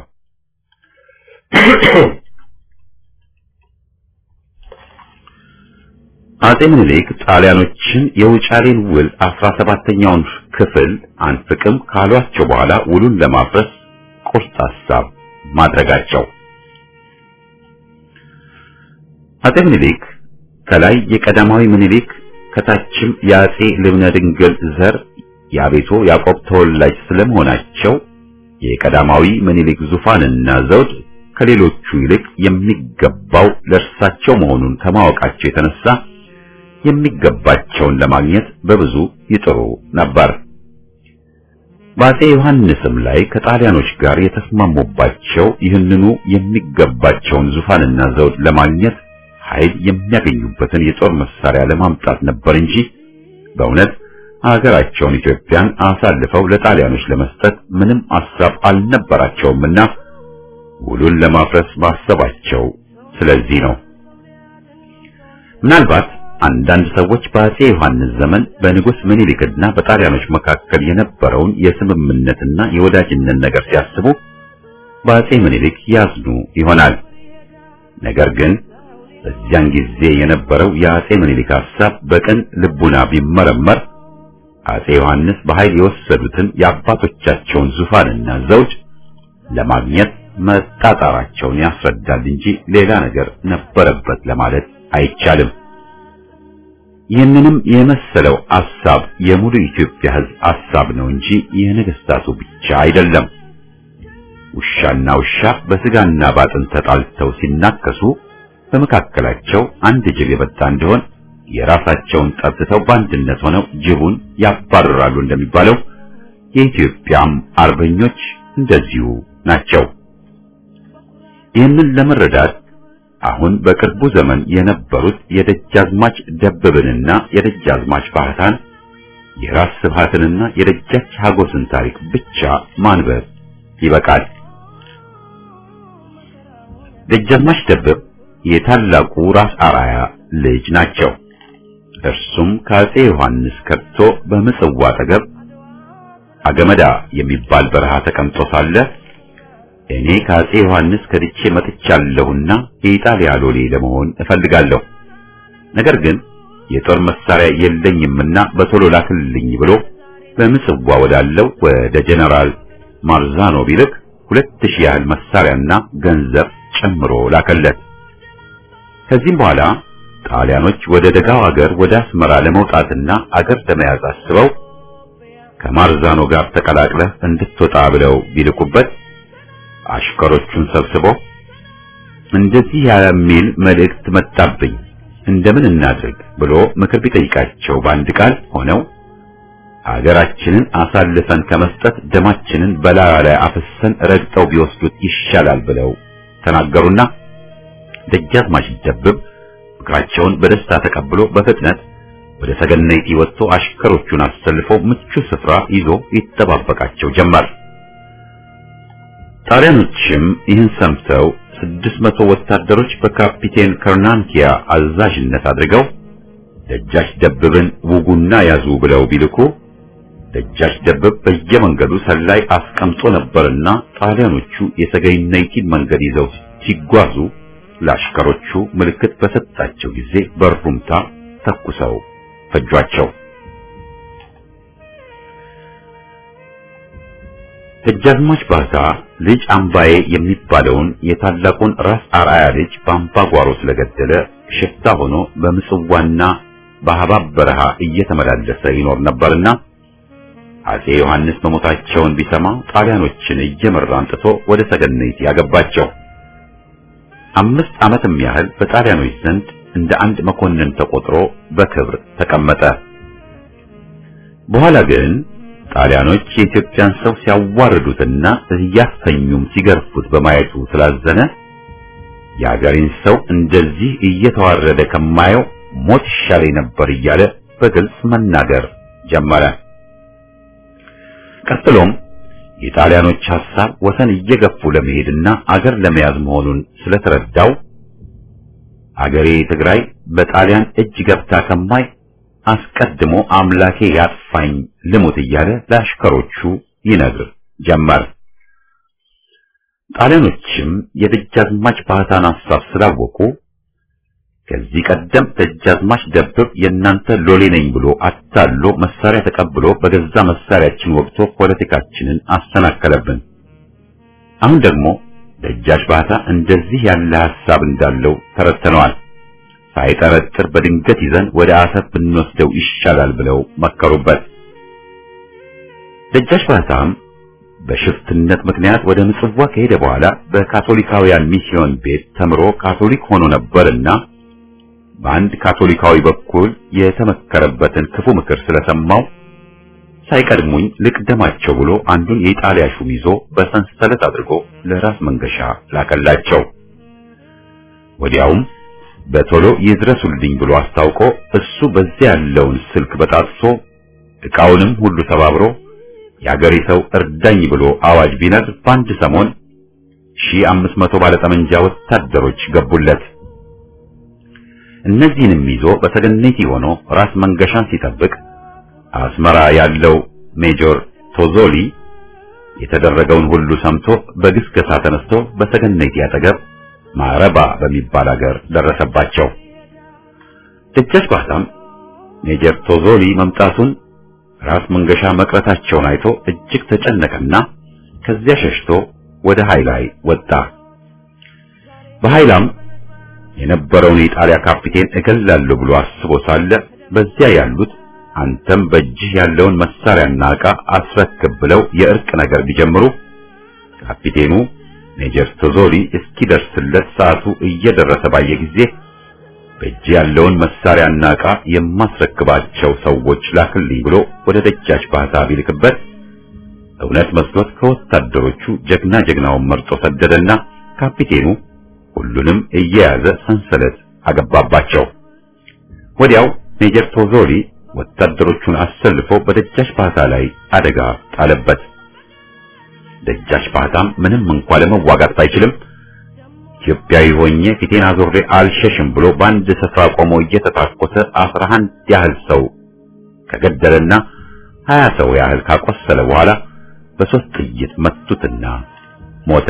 አጼ ምኒልክ ጣሊያኖችን የውጫሌን ውል አስራ ሰባተኛውን ክፍል አንፍቅም ካሏቸው በኋላ ውሉን ለማፍረስ ቁርጥ ሐሳብ ማድረጋቸው አጼ ምኒልክ ከላይ የቀዳማዊ ምኒልክ ከታችም የአጼ ልብነ ድንግል ዘር የአቤቶ ያዕቆብ ተወላጅ ስለመሆናቸው የቀዳማዊ ምኒልክ ዙፋንና ዘውድ ከሌሎቹ ይልቅ የሚገባው ለእርሳቸው መሆኑን ከማወቃቸው የተነሳ የሚገባቸውን ለማግኘት በብዙ ይጥሩ ነበር። በአጼ ዮሐንስም ላይ ከጣሊያኖች ጋር የተስማሙባቸው ይህንኑ የሚገባቸውን ዙፋንና ዘውድ ለማግኘት ኃይል የሚያገኙበትን የጦር መሳሪያ ለማምጣት ነበር እንጂ በእውነት ሀገራቸውን ኢትዮጵያን አሳልፈው ለጣሊያኖች ለመስጠት ምንም ሐሳብ አልነበራቸውምና ውሉን ለማፍረስ ማሰባቸው ስለዚህ ነው። ምናልባት አንዳንድ ሰዎች በአጼ ዮሐንስ ዘመን በንጉሥ ምኒልክና በጣሊያኖች መካከል የነበረውን የስምምነትና የወዳጅነት ነገር ሲያስቡ በአጼ ምኒልክ ያዝኑ ይሆናል። ነገር ግን በዚያን ጊዜ የነበረው የአጼ ምኒልክ ሐሳብ በቅን ልቡና ቢመረመር አጼ ዮሐንስ በኃይል የወሰዱትን የአባቶቻቸውን ዙፋንና ዘውድ ለማግኘት መጣጣራቸውን ያስረዳል እንጂ ሌላ ነገር ነበረበት ለማለት አይቻልም። ይህንንም የመሰለው ሐሳብ የሙሉ ኢትዮጵያ ሕዝብ ሐሳብ ነው እንጂ የነገስታቱ ብቻ አይደለም። ውሻና ውሻ በስጋና ባጥን ተጣልተው ሲናከሱ በመካከላቸው አንድ ጅብ የበጣ እንደሆን የራሳቸውን ጠጥተው በአንድነት ሆነው ጅቡን ያባርራሉ እንደሚባለው የኢትዮጵያም አርበኞች እንደዚሁ ናቸው። ይህንን ለመረዳት አሁን በቅርቡ ዘመን የነበሩት የደጃዝማች ደበብንና የደጃዝማች ባህታን የራስ ስብሃትንና የደጃች ሀጎስን ታሪክ ብቻ ማንበብ ይበቃል። ደጃዝማች ደበብ የታላቁ ራስ አራያ ልጅ ናቸው። እርሱም ከአጼ ዮሐንስ ከብቶ በምጽዋ አጠገብ አገመዳ የሚባል በረሃ ተቀምጦ ሳለ እኔ ከአጼ ዮሐንስ ከድቼ መጥቻለሁና የኢጣሊያ ሎሌ ለመሆን እፈልጋለሁ፣ ነገር ግን የጦር መሳሪያ የለኝምና በቶሎ ላክልኝ ብሎ በምጽዋ ወዳለው ወደ ጀነራል ማርዛኖ ቢልክ ሁለት ሺህ ያህል መሳሪያና ገንዘብ ጨምሮ ላከለት። ከዚህም በኋላ ጣሊያኖች ወደ ደጋው አገር ወደ አስመራ ለመውጣትና አገር ለመያዝ አስበው ከማርዛኖ ጋር ተቀላቅለህ እንድትወጣ ብለው ቢልኩበት አሽከሮቹን ሰብስቦ እንደዚህ የሚል መልእክት መጣብኝ እንደምን እናድርግ ብሎ ምክር ቢጠይቃቸው በአንድ ቃል ሆነው ሀገራችንን አሳልፈን ከመስጠት ደማችንን በላዩ ላይ አፍሰን ረግጠው ቢወስዱት ይሻላል ብለው ተናገሩና ደጃዝማች ደብብ ምክራቸውን በደስታ ተቀብሎ በፍጥነት ወደ ሰገነይቲ ወጥቶ አሽከሮቹን አሰልፎ ምቹ ስፍራ ይዞ ይጠባበቃቸው ጀመር። ጣሊያኖችም ይህን ሰምተው ስድስት መቶ ወታደሮች በካፒቴን ከርናንኪያ አዛዥነት አድርገው ደጃች ደብብን ውጉና ያዙ ብለው ቢልኩ ደጃች ደብብ በየመንገዱ ሰላይ አስቀምጦ ነበርና ጣሊያኖቹ የሰገነይቲን መንገድ ይዘው ሲጓዙ ለአሽከሮቹ ምልክት በሰጣቸው ጊዜ በሩምታ ተኩሰው ፈጇቸው። ደጃዝማች ባታ ልጅ አምባዬ የሚባለውን የታላቁን ራስ አርአያ ልጅ በአምባ ጓሮ ስለገደለ ሽፍታ ሆኖ በምጽዋና በሐባብ በረሃ እየተመላለሰ ይኖር ነበርና አጼ ዮሐንስ መሞታቸውን ቢሰማ ጣሊያኖችን እየመራ አንጥቶ ወደ ሰገነይቲ ያገባቸው። አምስት ዓመትም ያህል በጣሊያኖች ዘንድ እንደ አንድ መኮንን ተቆጥሮ በክብር ተቀመጠ። በኋላ ግን ጣሊያኖች የኢትዮጵያን ሰው ሲያዋርዱትና እያሰኙም ሲገርፉት በማየቱ ስላዘነ የአገሬን ሰው እንደዚህ እየተዋረደ ከማየው ሞት ይሻለኝ ነበር እያለ በግልጽ መናገር ጀመረ። ቀጥሎም የጣሊያኖች ሐሳብ ወሰን እየገፉ ለመሄድና አገር ለመያዝ መሆኑን ስለተረዳው አገሬ ትግራይ በጣሊያን እጅ ገብታ ከማይ አስቀድሞ አምላኬ ያጥፋኝ ልሙት እያለ ለአሽከሮቹ ይነግር ጀመር። ጣሊያኖችም የደጃዝማች ባህታን ሐሳብ ስላወቁ ከዚህ ቀደም ደጃዝማች ደብብ የእናንተ ሎሌ ነኝ ብሎ አታሎ መሳሪያ ተቀብሎ በገዛ መሳሪያችን ወቅቶ ፖለቲካችንን አሰናከለብን። አሁን ደግሞ ደጃች ባህታ እንደዚህ ያለ ሐሳብ እንዳለው ተረድተነዋል። ሳይጠረጥር በድንገት ይዘን ወደ አሰብ ብንወስደው ይሻላል ብለው መከሩበት። ደጃች ባህታም በሽፍትነት ምክንያት ወደ ምጽዋ ከሄደ በኋላ በካቶሊካውያን ሚስዮን ቤት ተምሮ ካቶሊክ ሆኖ ነበርና በአንድ ካቶሊካዊ በኩል የተመከረበትን ክፉ ምክር ስለሰማው ሳይቀድሙኝ ልቅደማቸው ብሎ አንዱን የኢጣሊያ ሹም ይዞ በሰንሰለት አድርጎ ለራስ መንገሻ ላከላቸው። ወዲያውም በቶሎ ይድረሱልኝ ብሎ አስታውቆ እሱ በዚያ ያለውን ስልክ በጣጥሶ ዕቃውንም ሁሉ ተባብሮ የአገሬ ሰው እርዳኝ ብሎ አዋጅ ቢነግር በአንድ ሰሞን ሺህ አምስት መቶ ባለጠመንጃ ወታደሮች ገቡለት። እነዚህንም ይዞ በሰገነቲ ሆኖ ራስ መንገሻን ሲጠብቅ አስመራ ያለው ሜጆር ቶዞሊ የተደረገውን ሁሉ ሰምቶ በግስገሳ ተነስቶ በሰገነቲ አጠገብ ማረባ በሚባል አገር ደረሰባቸው። ደጃች ባህታም ሜጀር ቶዞሊ መምጣቱን ራስ መንገሻ መቅረታቸውን አይቶ እጅግ ተጨነቀና ከዚያ ሸሽቶ ወደ ሃይላይ ወጣ። በሃይላም የነበረውን የጣሊያ ካፒቴን እገላለሁ ብሎ አስቦ ሳለ በዚያ ያሉት አንተም በእጅህ ያለውን መሳሪያና ዕቃ አስረክብ ብለው የእርቅ ነገር ቢጀምሩ ካፒቴኑ ሜጀር ቶዞሊ እስኪደርስለት ሰዓቱ እየደረሰ ባየ ጊዜ በእጅ ያለውን መሳሪያና ዕቃ የማስረክባቸው ሰዎች ላክልኝ ብሎ ወደ ደጃች ባህታ ቢልክበት እውነት መስሎት ከወታደሮቹ ጀግና ጀግናውን መርጦ ሰደደና ካፒቴኑ ሁሉንም እየያዘ ሰንሰለት አገባባቸው። ወዲያው ሜጀር ቶዞሊ ወታደሮቹን አሰልፎ በደጃች ባህታ ላይ አደጋ ጣለበት። ደጃች ባህታም ምንም እንኳ ለመዋጋት ባይችልም ኢትዮጵያዊ ሆኜ ፊቴን አዞሬ አልሸሽም ብሎ በአንድ ስፍራ ቆሞ እየተታኮሰ አስራ አንድ ያህል ሰው ከገደለና ሀያ ሰው ያህል ካቆሰለ በኋላ በሶስት ጥይት መቱትና ሞተ።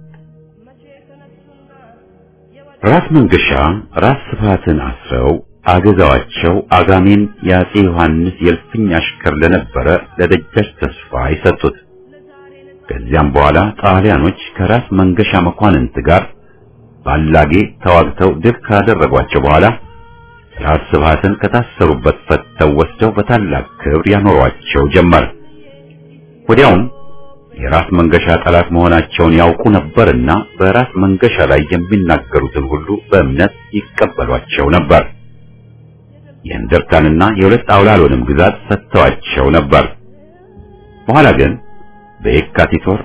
ራስ መንገሻ ራስ ስብሃትን አስረው አገዛዋቸው አጋሜን የአጼ ዮሐንስ የእልፍኝ አሽከር ለነበረ ለደጃች ተስፋ ይሰጡት። ከዚያም በኋላ ጣሊያኖች ከራስ መንገሻ መኳንንት ጋር ባላጌ ተዋግተው ድል ካደረጓቸው በኋላ ራስ ስብሃትን ከታሰሩበት ፈተው ወስደው በታላቅ ክብር ያኖሯቸው ጀመር። ወዲያውም የራስ መንገሻ ጠላት መሆናቸውን ያውቁ ነበርና በራስ መንገሻ ላይ የሚናገሩትን ሁሉ በእምነት ይቀበሏቸው ነበር። የእንደርታንና የሁለት አውላሎንም ግዛት ሰጥተዋቸው ነበር። በኋላ ግን በየካቲት ወር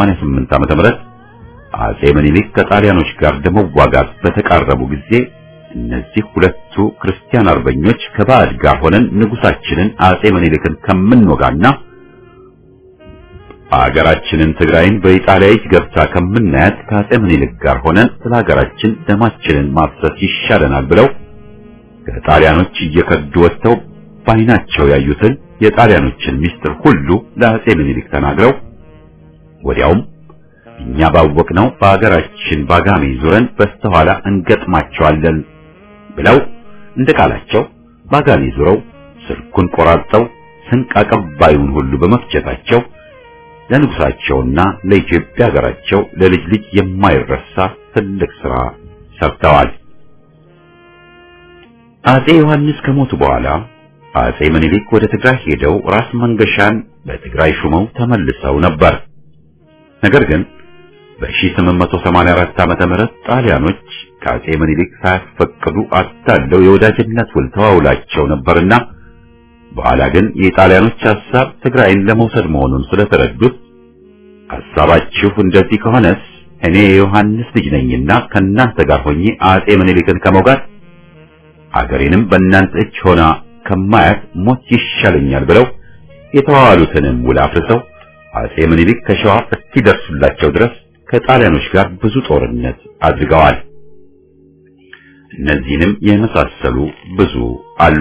1888 ዓ.ም አጼ ምኒልክ ከጣሊያኖች ጋር ለመዋጋት በተቃረቡ ጊዜ እነዚህ ሁለቱ ክርስቲያን አርበኞች ከባዕድ ጋር ሆነን ንጉሳችንን አጼ ምኒልክን ከምንወጋና አገራችንን ትግራይን በኢጣሊያ እጅ ገብታ ከምናያት ከአጼ ምኒልክ ጋር ሆነን ስለ ሀገራችን ደማችንን ማፍሰስ ይሻለናል ብለው ከጣሊያኖች እየከዱ ወጥተው ባይናቸው ያዩትን የጣሊያኖችን ምስጢር ሁሉ ለአጼ ምኒልክ ተናግረው ወዲያውም እኛ ባወቅነው በአገራችን ባጋሜ ዙረን በስተኋላ እንገጥማቸዋለን ብለው እንደ ቃላቸው ባጋሜ ዙረው ስልኩን ቆራርጠው ስንቅ አቀባዩን ሁሉ በመፍጀታቸው ለንጉሳቸውና ለኢትዮጵያ ሀገራቸው ለልጅ ልጅ የማይረሳ ትልቅ ሥራ ሰርተዋል። አጼ ዮሐንስ ከሞቱ በኋላ አጼ ምኒልክ ወደ ትግራይ ሄደው ራስ መንገሻን በትግራይ ሹመው ተመልሰው ነበር። ነገር ግን በ1884 ዓመተ ምህረት ጣሊያኖች ከአጼ ምኒልክ ሳያስፈቅዱ አታለው የወዳጅነት ውል ተዋውላቸው ነበርና በኋላ ግን የጣሊያኖች ሐሳብ ትግራይን ለመውሰድ መሆኑን ስለተረዱት ሐሳባችሁ እንደዚህ ከሆነስ እኔ የዮሐንስ ልጅ ነኝና ከእናንተ ጋር ሆኜ አጼ ምኒልክን ከመውጋት አገሬንም በእናንተ እጅ ሆና ከማያት ሞት ይሻለኛል ብለው የተዋዋሉትንም ውል አፍርሰው አጼ ምኒልክ ከሸዋ እስኪደርሱላቸው ድረስ ከጣሊያኖች ጋር ብዙ ጦርነት አድርገዋል። እነዚህንም የመሳሰሉ ብዙ አሉ።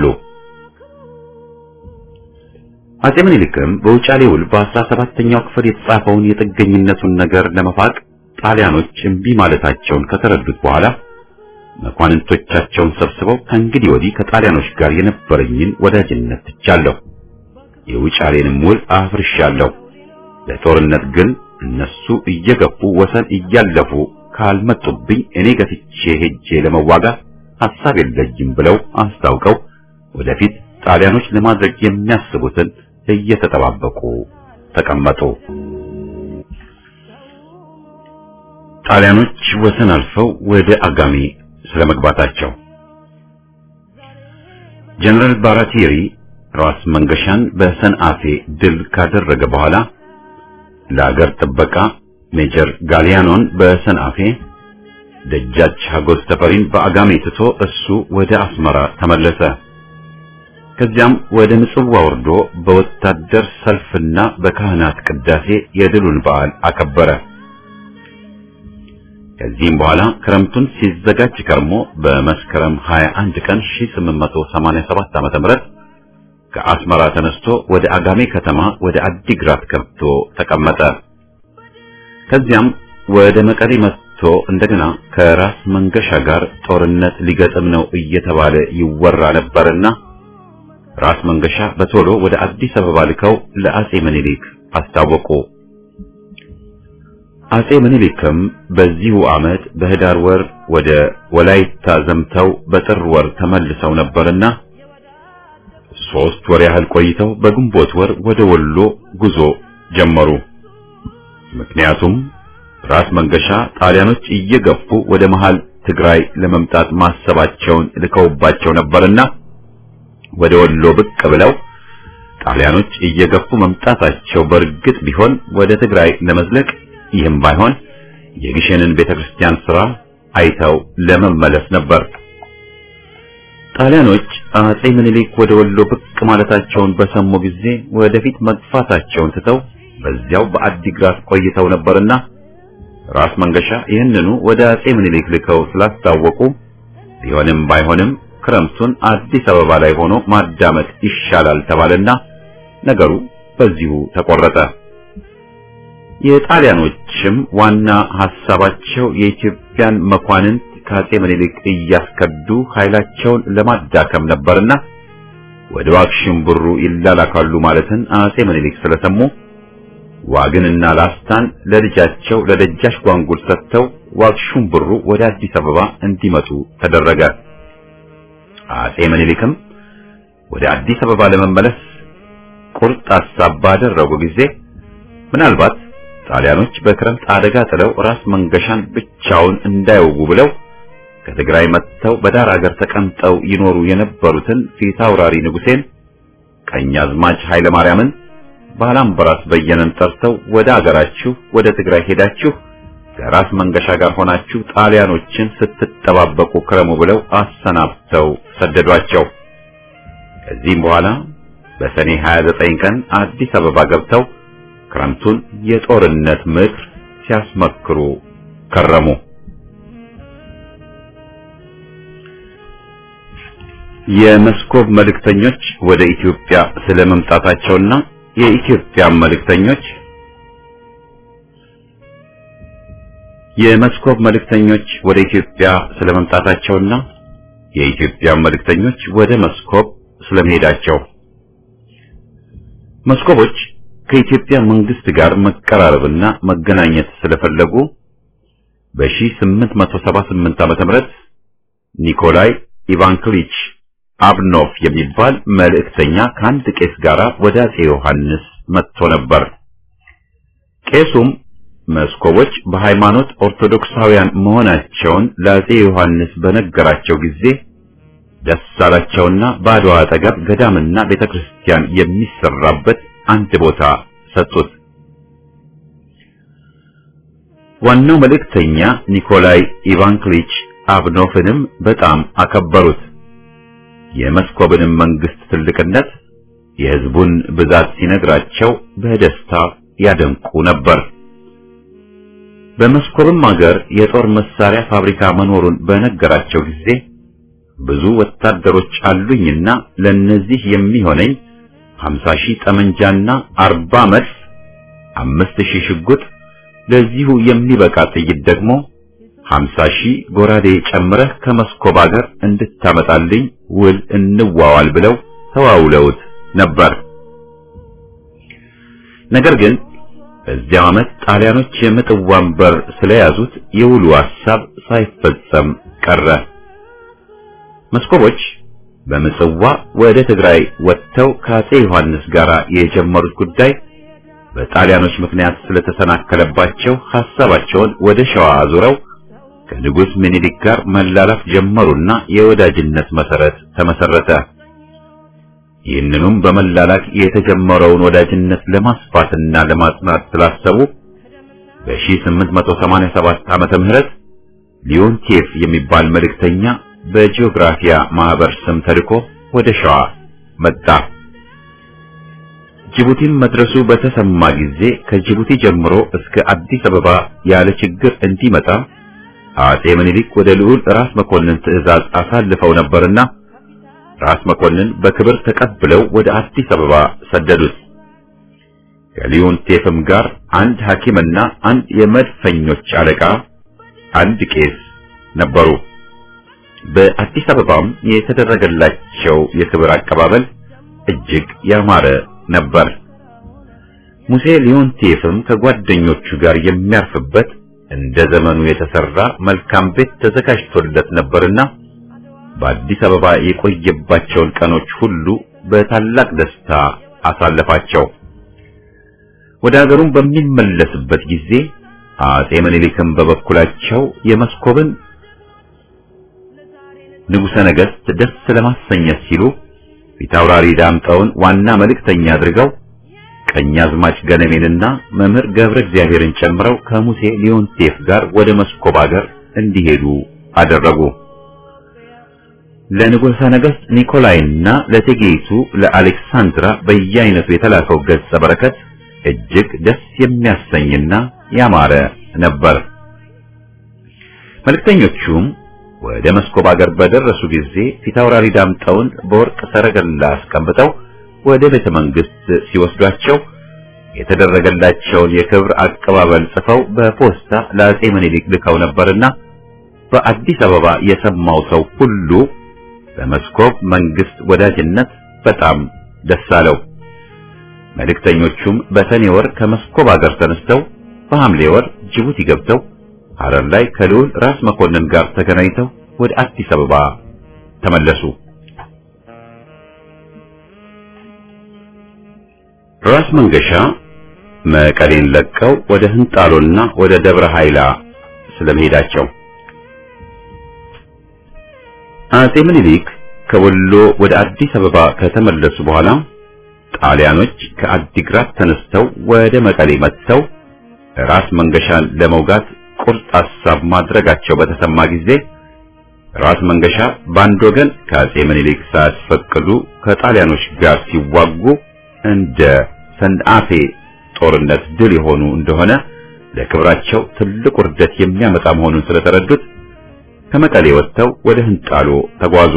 አጼ ምኒልክም በውጫሌ ውል በአስራ ሰባተኛው ክፍል የተጻፈውን የጥገኝነቱን ነገር ለመፋቅ ጣሊያኖች እምቢ ማለታቸውን ከተረዱት በኋላ መኳንንቶቻቸውን ሰብስበው ከእንግዲህ ወዲህ ከጣሊያኖች ጋር የነበረኝን ወዳጅነት ትቻለሁ፣ የውጫሌንም ውል አፍርሻለሁ። ለጦርነት ግን እነሱ እየገፉ ወሰን እያለፉ ካልመጡብኝ እኔ ገፍቼ ሄጄ ለመዋጋት ሐሳብ የለኝም ብለው አስታውቀው ወደፊት ጣሊያኖች ለማድረግ የሚያስቡትን እየተጠባበቁ ተቀመጡ። ጣሊያኖች ወሰን አልፈው ወደ አጋሜ ስለመግባታቸው ጀነራል ባራቲሪ ራስ መንገሻን በሰንአፌ ድል ካደረገ በኋላ ለአገር ጥበቃ ሜጀር ጋሊያኖን በሰንአፌ ደጃች ሀጎስ ተፈሪን በአጋሜ ትቶ እሱ ወደ አስመራ ተመለሰ። ከዚያም ወደ ምጽዋ ወርዶ በወታደር ሰልፍና በካህናት ቅዳሴ የድሉን በዓል አከበረ። ከዚህም በኋላ ክረምቱን ሲዘጋጅ ከርሞ በመስከረም 21 ቀን 1887 ዓመተ ምህረት ከአስመራ ተነስቶ ወደ አጋሜ ከተማ ወደ አዲግራት ገብቶ ተቀመጠ። ከዚያም ወደ መቀሌ መጥቶ እንደገና ከራስ መንገሻ ጋር ጦርነት ሊገጥም ነው እየተባለ ይወራ ነበርና ራስ መንገሻ በቶሎ ወደ አዲስ አበባ ልከው ለአጼ ምኒልክ አስታወቁ። አጼ ምኒልክም በዚሁ ዓመት በህዳር ወር ወደ ወላይታ ዘምተው በጥር ወር ተመልሰው ነበርና ሶስት ወር ያህል ቆይተው በግንቦት ወር ወደ ወሎ ጉዞ ጀመሩ። ምክንያቱም ራስ መንገሻ ጣሊያኖች እየገፉ ወደ መሃል ትግራይ ለመምጣት ማሰባቸውን ልከውባቸው ነበርና ወደ ወሎ ብቅ ብለው ጣሊያኖች እየገፉ መምጣታቸው በእርግጥ ቢሆን ወደ ትግራይ ለመዝለቅ ይህም ባይሆን የግሸንን ቤተክርስቲያን ሥራ አይተው ለመመለስ ነበር። ጣሊያኖች አጼ ምኒልክ ወደ ወሎ ብቅ ማለታቸውን በሰሙ ጊዜ ወደፊት መግፋታቸውን ትተው በዚያው በአዲግራት ቆይተው ነበርና ራስ መንገሻ ይህንኑ ወደ አጼ ምኒልክ ልከው ስላስታወቁ ቢሆንም ባይሆንም ክረምቱን አዲስ አበባ ላይ ሆኖ ማዳመጥ ይሻላል ተባለና ነገሩ በዚሁ ተቆረጠ። የጣሊያኖችም ዋና ሐሳባቸው የኢትዮጵያን መኳንንት ከአጼ ምኒልክ እያስከዱ ኃይላቸውን ለማዳከም ነበርና ወደ ዋግሽም ብሩ ይላላካሉ ማለትን አጼ ምኒልክ ስለሰሙ ዋግንና ላስታን ለልጃቸው ለደጃች ጓንጉል ሰጥተው ዋግሹም ብሩ ወደ አዲስ አበባ እንዲመጡ ተደረገ። አጼ ምኒልክም ወደ አዲስ አበባ ለመመለስ ቁርጥ ሐሳብ ባደረጉ ጊዜ ምናልባት ጣሊያኖች በክረምት አደጋ ጥለው ራስ መንገሻን ብቻውን እንዳይወጉ ብለው ከትግራይ መጥተው በዳር አገር ተቀምጠው ይኖሩ የነበሩትን ፊት አውራሪ ንጉሴን ቀኛዝማች ኃይለ ማርያምን ባላምበራስ በየነን ጠርተው ወደ አገራችሁ ወደ ትግራይ ሄዳችሁ ከራስ መንገሻ ጋር ሆናችሁ ጣሊያኖችን ስትጠባበቁ ክረሙ ብለው አሰናብተው ሰደዷቸው። ከዚህም በኋላ በሰኔ 29 ቀን አዲስ አበባ ገብተው ክረምቱን የጦርነት ምክር ሲያስመክሩ ከረሙ። የመስኮብ መልእክተኞች ወደ ኢትዮጵያ ስለመምጣታቸውና የኢትዮጵያ መልእክተኞች የመስኮብ መልእክተኞች ወደ ኢትዮጵያ ስለመምጣታቸውና የኢትዮጵያ መልእክተኞች ወደ መስኮብ ስለመሄዳቸው መስኮቦች ከኢትዮጵያ መንግስት ጋር መቀራረብና መገናኘት ስለፈለጉ በ1878 ዓመተ ምህረት ኒኮላይ ኢቫንክሊች አብኖፍ የሚባል መልእክተኛ ከአንድ ቄስ ጋር ወደ አጼ ዮሐንስ መጥቶ ነበር። ቄሱም መስኮቦች በሃይማኖት ኦርቶዶክሳውያን መሆናቸውን ለአጼ ዮሐንስ በነገራቸው ጊዜ ደስ አላቸውና በአድዋ አጠገብ ገዳምና ቤተክርስቲያን የሚሰራበት አንድ ቦታ ሰጡት። ዋናው መልእክተኛ ኒኮላይ ኢቫንክሊች አብኖፍንም በጣም አከበሩት። የመስኮብንም መንግስት ትልቅነት፣ የህዝቡን ብዛት ሲነግራቸው በደስታ ያደንቁ ነበር። በመስኮብም ሀገር የጦር መሳሪያ ፋብሪካ መኖሩን በነገራቸው ጊዜ ብዙ ወታደሮች አሉኝና ለነዚህ የሚሆነኝ 50 ሺህ ጠመንጃና 40 መድፍ፣ 5000 ሽጉጥ፣ ለዚሁ የሚበቃ ጥይት ደግሞ 50 ሺህ ጎራዴ ጨምረህ ከመስኮብ ሀገር እንድታመጣልኝ ውል እንዋዋል ብለው ተዋውለውት ነበር። ነገር ግን በዚያው ዓመት ጣሊያኖች የምጽዋን በር ስለያዙት የውሉ ሐሳብ ሳይፈጸም ቀረ። መስኮቦች በምጽዋ ወደ ትግራይ ወጥተው ከአጼ ዮሐንስ ጋር የጀመሩት ጉዳይ በጣሊያኖች ምክንያት ስለተሰናከለባቸው ሐሳባቸውን ወደ ሸዋ አዙረው ከንጉሥ ምኒልክ ጋር መላላፍ ጀመሩና የወዳጅነት መሰረት ተመሰረተ። ይህንኑም በመላላክ የተጀመረውን ወዳጅነት ለማስፋትና ለማጽናት ስላሰቡ በ1887 ዓመተ ምህረት ሊዮንቴፍ የሚባል መልእክተኛ በጂኦግራፊያ ማህበር ስም ተልኮ ወደ ሸዋ መጣ። ጅቡቲም መድረሱ በተሰማ ጊዜ ከጅቡቲ ጀምሮ እስከ አዲስ አበባ ያለ ችግር እንዲመጣ አጼ ምኒልክ ወደ ልዑል ራስ መኮንን ትዕዛዝ አሳልፈው ነበርና ራስ መኮንን በክብር ተቀብለው ወደ አዲስ አበባ ሰደዱት። ከሊዮንቴፍም ጋር አንድ ሐኪምና አንድ የመድፈኞች አለቃ፣ አንድ ቄስ ነበሩ። በአዲስ አበባም የተደረገላቸው የክብር አቀባበል እጅግ ያማረ ነበር። ሙሴ ሊዮንቴፍም ከጓደኞቹ ጋር የሚያርፍበት እንደ ዘመኑ የተሰራ መልካም ቤት ተዘጋጅቶለት ነበርና በአዲስ አበባ የቆየባቸውን ቀኖች ሁሉ በታላቅ ደስታ አሳለፋቸው። ወደ ሀገሩም በሚመለስበት ጊዜ አጼ ምኒልክም በበኩላቸው የመስኮብን ንጉሠ ነገሥት ደስ ለማሰኘት ሲሉ ፊታውራሪ ዳምጠውን ዋና መልእክተኛ አድርገው ቀኛዝማች ገነሜንና መምህር ገብረ እግዚአብሔርን ጨምረው ከሙሴ ሊዮንቴፍ ጋር ወደ መስኮብ ሀገር እንዲሄዱ አደረጉ። ለንጉሠ ነገሥት ኒኮላይና ለእቴጌይቱ ለአሌክሳንድራ በየአይነቱ የተላከው ገጸ በረከት እጅግ ደስ የሚያሰኝና ያማረ ነበር። መልእክተኞቹም ወደ መስኮብ ሀገር በደረሱ ጊዜ ፊታውራሪ ዳምጠውን በወርቅ ሰረገላ አስቀምጠው ወደ ቤተ መንግስት ሲወስዷቸው የተደረገላቸውን የክብር አቀባበል ጽፈው በፖስታ ለአጼ ምኒልክ ልከው ነበርና በአዲስ አበባ የሰማው ሰው ሁሉ በመስኮብ መንግስት ወዳጅነት በጣም ደስ አለው። መልእክተኞቹም በሰኔ ወር ከመስኮብ ሀገር ተነስተው በሐምሌ ወር ጅቡቲ ገብተው ሐረር ላይ ከልዑል ራስ መኮንን ጋር ተገናኝተው ወደ አዲስ አበባ ተመለሱ። ራስ መንገሻ መቀሌን ለቀው ወደ ህንጣሎና ወደ ደብረ ኃይላ ስለመሄዳቸው አጼ ምኒልክ ከወሎ ወደ አዲስ አበባ ከተመለሱ በኋላ ጣሊያኖች ከአዲግራት ተነስተው ወደ መቀሌ መጥተው ራስ መንገሻን ለመውጋት ቁርጥ ሐሳብ ማድረጋቸው በተሰማ ጊዜ ራስ መንገሻ በአንድ ወገን ከአጼ ምኒልክ ሳያስፈቅዱ ከጣሊያኖች ጋር ሲዋጉ እንደ ሰንአፌ ጦርነት ድል የሆኑ እንደሆነ ለክብራቸው ትልቅ ውርደት የሚያመጣ መሆኑን ስለተረዱት ከመቀሌ ወጥተው ወደ ህንጣሎ ተጓዙ።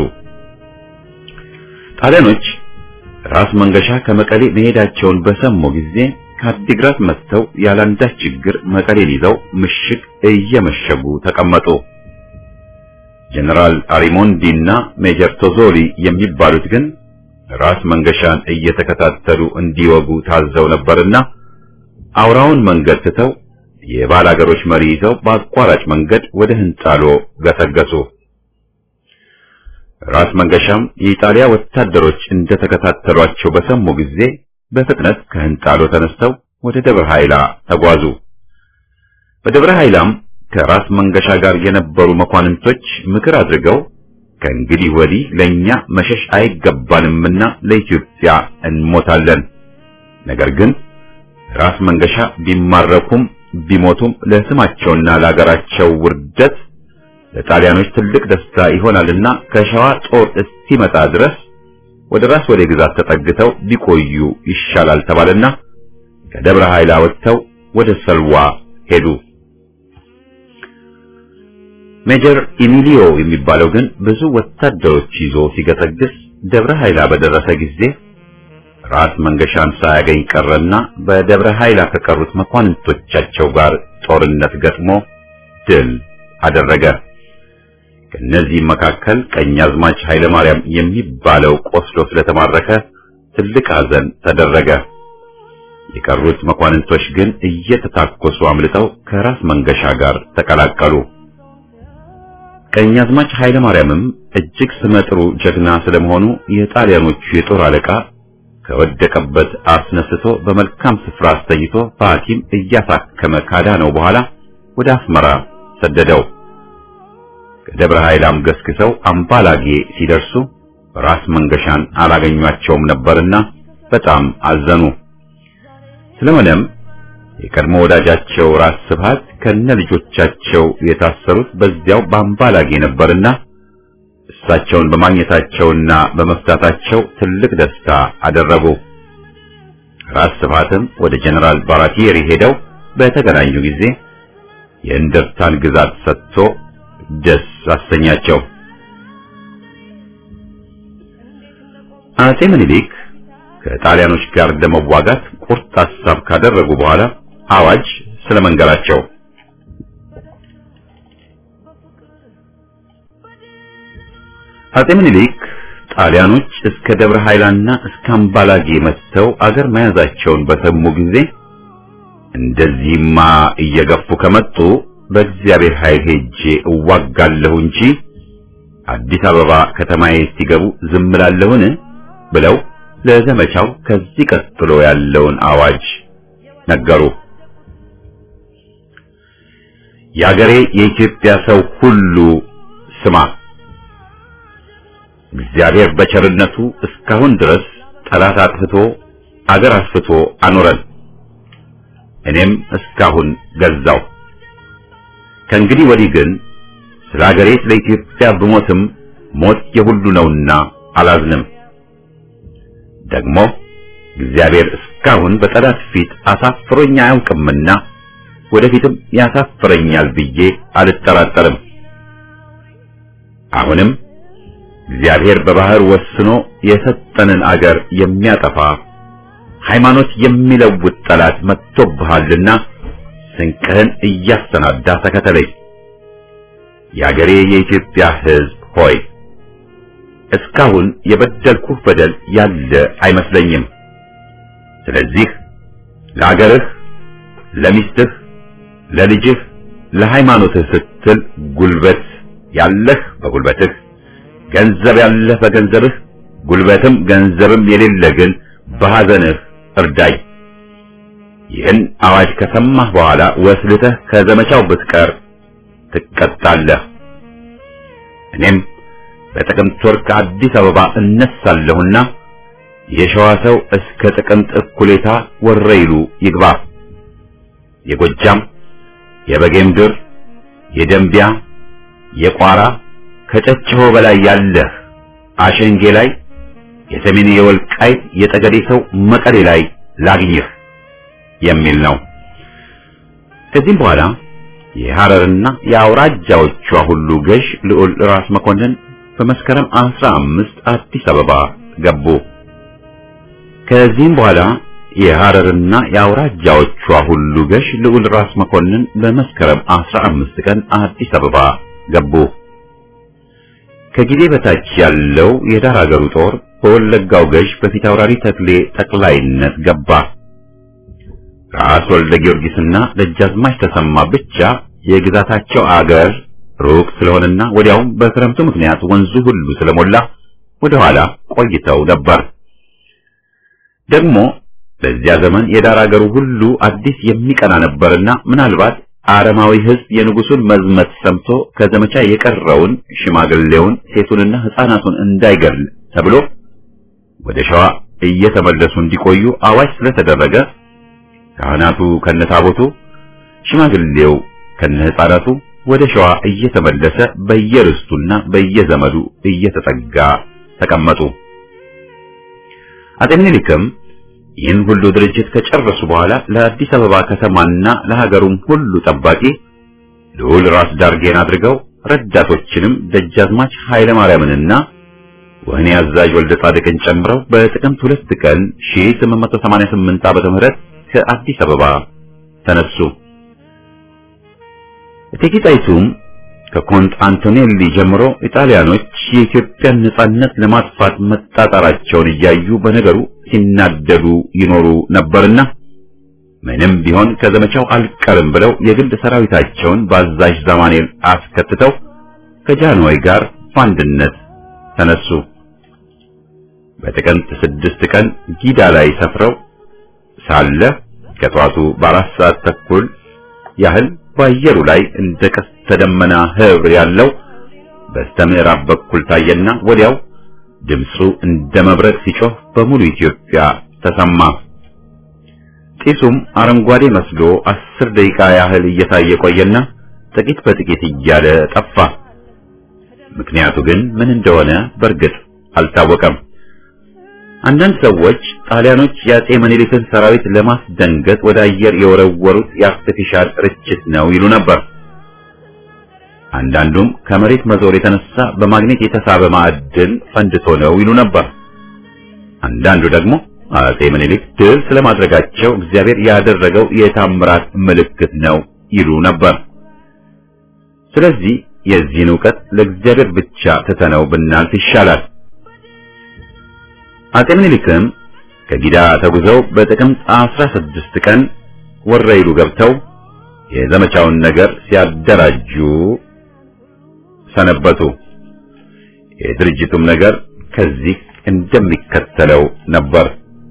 ጣሊያኖች ራስ መንገሻ ከመቀሌ መሄዳቸውን በሰሙ ጊዜ ከአዲግራት መጥተው ያላንዳች ችግር መቀሌን ይዘው ምሽግ እየመሸጉ ተቀመጡ። ጀነራል አሪሞንዲ እና ሜጀር ቶዞሊ የሚባሉት ግን ራስ መንገሻን እየተከታተሉ እንዲወጉ ታዘው ነበርና አውራውን መንገድ ትተው የባላገሮች መሪ ይዘው በአቋራጭ መንገድ ወደ ህንጣሎ ገሰገሱ። ራስ መንገሻም የኢጣሊያ ወታደሮች እንደተከታተሏቸው በሰሙ ጊዜ በፍጥነት ከህንጣሎ ተነስተው ወደ ደብረ ኃይላ ተጓዙ። በደብረ ኃይላም ከራስ መንገሻ ጋር የነበሩ መኳንንቶች ምክር አድርገው ከእንግዲህ ወዲህ ለኛ መሸሽ አይገባንምና ለኢትዮጵያ እንሞታለን። ነገር ግን ራስ መንገሻ ቢማረኩም ቢሞቱም ለስማቸውና ለአገራቸው ውርደት ለጣሊያኖች ትልቅ ደስታ ይሆናልና ከሸዋ ጦር እስኪመጣ ድረስ ወደ ራስ ወደ ግዛት ተጠግተው ቢቆዩ ይሻላል ተባለና ከደብረ ኃይላ ወጥተው ወደ ሰልዋ ሄዱ። ሜጀር ኢሚሊዮ የሚባለው ግን ብዙ ወታደሮች ይዞ ሲገሰግስ ደብረ ኃይላ በደረሰ ጊዜ ራስ መንገሻን ሳያገኝ ቀረና በደብረ ኃይላ ከቀሩት መኳንንቶቻቸው ጋር ጦርነት ገጥሞ ድል አደረገ። ከነዚህም መካከል ቀኛዝማች ኃይለ ማርያም የሚባለው ቆስሎ ስለተማረከ ትልቅ ሐዘን ተደረገ። የቀሩት መኳንንቶች ግን እየተታኮሱ አምልጠው ከራስ መንገሻ ጋር ተቀላቀሉ። ቀኛዝማች ኃይለ ማርያምም እጅግ ስመጥሩ ጀግና ስለመሆኑ የጣሊያኖቹ የጦር አለቃ ከወደቀበት አስነስቶ በመልካም ስፍራ አስተኝቶ በሐኪም እያሳከመ ካዳነው በኋላ ወደ አስመራ ሰደደው። ከደብረ ኃይላም ገስግሰው አምባላጌ ሲደርሱ ራስ መንገሻን አላገኟቸውም ነበርና በጣም አዘኑ። ስለሆነም የቀድሞ ወዳጃቸው ራስ ስብሃት ከነ ልጆቻቸው የታሰሩት በዚያው በአምባላጌ ነበርና እሳቸውን በማግኘታቸውና በመፍታታቸው ትልቅ ደስታ አደረጉ። ራስ ስብሃትም ወደ ጀነራል ባራቲየሪ ሄደው በተገናኙ ጊዜ የእንደርታን ግዛት ሰጥቶ ደስ አሰኛቸው። አጼ ምኒልክ ከጣሊያኖች ጋር ለመዋጋት ቁርጥ ሐሳብ ካደረጉ በኋላ አዋጅ ስለመንገራቸው አጼ ምኒልክ ጣሊያኖች እስከ ደብረ ኃይላና እስከ አምባላጌ መጥተው አገር መያዛቸውን በሰሙ ጊዜ እንደዚህማ እየገፉ ከመጡ በእግዚአብሔር ኃይል ሄጄ እዋጋለሁ እንጂ አዲስ አበባ ከተማዬ ሲገቡ ዝም እላለሁን ብለው ለዘመቻው ከዚህ ቀጥሎ ያለውን አዋጅ ነገሩ። የአገሬ የኢትዮጵያ ሰው ሁሉ ስማ፣ እግዚአብሔር በቸርነቱ እስካሁን ድረስ ጠላት አጥፍቶ አገር አስፍቶ አኖረን። እኔም እስካሁን ገዛው። ከእንግዲህ ወዲህ ግን ስለ አገሬ ስለ ኢትዮጵያ ብሞትም ሞት የሁሉ ነውና አላዝንም። ደግሞ እግዚአብሔር እስካሁን በጠላት ፊት አሳፍሮኝ አያውቅምና ወደፊትም ያሳፍረኛል ብዬ አልጠራጠርም። አሁንም እግዚአብሔር በባህር ወስኖ የሰጠንን አገር የሚያጠፋ ሃይማኖት የሚለውጥ ጠላት መጥቶብሃልና ስንቅህን እያሰናዳ ተከተለኝ። የአገሬ የኢትዮጵያ ሕዝብ ሆይ እስካሁን የበደልኩህ በደል ያለ አይመስለኝም። ስለዚህ ለአገርህ፣ ለሚስትህ፣ ለልጅህ፣ ለሃይማኖትህ ስትል ጉልበት ያለህ በጉልበትህ፣ ገንዘብ ያለህ በገንዘብህ፣ ጉልበትም ገንዘብም የሌለ ግን በሐዘንህ እርዳኝ። ይህን አዋጅ ከሰማህ በኋላ ወስልተህ ከዘመቻው ብትቀር ትቀጣለህ። እኔም በጥቅምት ወር ከአዲስ አበባ እነሳለሁና የሸዋ ሰው እስከ ጥቅምት እኩሌታ ወረይሉ ይግባ። የጎጃም፣ የበጌምድር፣ የደንቢያ የቋራ ከጨጭሆ በላይ ያለህ አሸንጌ ላይ የሰሜን የወልቃይት የጠገዴ ሰው መቀሌ ላይ ላግኝህ የሚል ነው። ከዚህም በኋላ የሐረርና የአውራጃዎቿ ሁሉ ገዥ ልዑል ራስ መኮንን በመስከረም አስራ አምስት አዲስ አበባ ገቡ። ከዚህም በኋላ የሐረርና የአውራጃዎቿ ሁሉ ገዥ ልዑል ራስ መኮንን በመስከረም አስራ አምስት ቀን አዲስ አበባ ገቡ። ከጊዜ በታች ያለው የዳር አገሩ ጦር በወለጋው ገዥ በፊት አውራሪ ተክሌ ጠቅላይነት ገባ። ራስ ወልደ ጊዮርጊስና ደጃዝማች ተሰማ ብቻ የግዛታቸው አገር ሩቅ ስለሆነና ወዲያውም በክረምቱ ምክንያት ወንዙ ሁሉ ስለሞላ ወደ ኋላ ቆይተው ነበር። ደግሞ በዚያ ዘመን የዳር አገሩ ሁሉ አዲስ የሚቀና ነበርና ምናልባት አረማዊ ሕዝብ የንጉሱን መዝመት ሰምቶ ከዘመቻ የቀረውን ሽማግሌውን፣ ሴቱንና ሕፃናቱን እንዳይገድል ተብሎ ወደ ሸዋ እየተመለሱ እንዲቆዩ አዋጅ ስለተደረገ ካህናቱ ከነታቦቱ ሽማግሌው ከነሕፃናቱ ወደ ሸዋ እየተመለሰ በየርስቱና በየዘመዱ እየተጠጋ ተቀመጡ። አጤ ምኒልክም ይህን ሁሉ ድርጅት ከጨረሱ በኋላ ለአዲስ አበባ ከተማና ለሀገሩም ሁሉ ጠባቂ ልዑል ራስ ዳርጌን አድርገው ረዳቶችንም ደጃዝማች ኃይለ ማርያምንና ወህኒ አዛዥ ወልደ ጻድቅን ጨምረው በጥቅምት ሁለት ቀን 1888 ዓመተ ምህረት ከአዲስ አበባ ተነሱ። እቴጌ ጣይቱም ከኮንስታንቲኔሊ ጀምሮ ኢጣሊያኖች የኢትዮጵያን ነጻነት ለማጥፋት መጣጣራቸውን እያዩ በነገሩ ሲናደዱ ይኖሩ ነበርና ምንም ቢሆን ከዘመቻው አልቀርም ብለው የግል ሰራዊታቸውን በአዛዥ ዛማኔል አስከትተው ከጃንሆይ ጋር በአንድነት ተነሱ። በጥቅምት ስድስት ቀን ጊዳ ላይ ሰፍረው ሳለ ከጠዋቱ በአራት ሰዓት ተኩል ያህል በአየሩ ላይ እንደ ቀስተ ደመና ህብር ያለው በስተ ምዕራብ በኩል ታየና ወዲያው ድምፁ እንደ መብረቅ ሲጮህ በሙሉ ኢትዮጵያ ተሰማ። ጢሱም አረንጓዴ መስሎ አስር ደቂቃ ያህል እየታየ ቆየና ጥቂት በጥቂት እያለ ጠፋ። ምክንያቱ ግን ምን እንደሆነ በእርግጥ አልታወቀም። አንዳንድ ሰዎች ጣሊያኖች የአጼ ምኒልክን ሰራዊት ለማስደንገጥ ወደ አየር የወረወሩት የአርቲፊሻል ርችት ነው ይሉ ነበር። አንዳንዱም ከመሬት መዞር የተነሳ በማግኔት የተሳበ ማዕድን ፈንድቶ ነው ይሉ ነበር። አንዳንዱ ደግሞ አጼ ምኒልክ ድል ስለማድረጋቸው እግዚአብሔር ያደረገው የታምራት ምልክት ነው ይሉ ነበር። ስለዚህ የዚህን ዕውቀት ለእግዚአብሔር ብቻ ትተነው ብናልፍ ይሻላል። አጤ ምኒልክም ከጊዳ ተጉዘው በጥቅምት 16 ቀን ወረይሉ ገብተው የዘመቻውን ነገር ሲያደራጁ ሰነበቱ። የድርጅቱም ነገር ከዚህ እንደሚከተለው ነበር።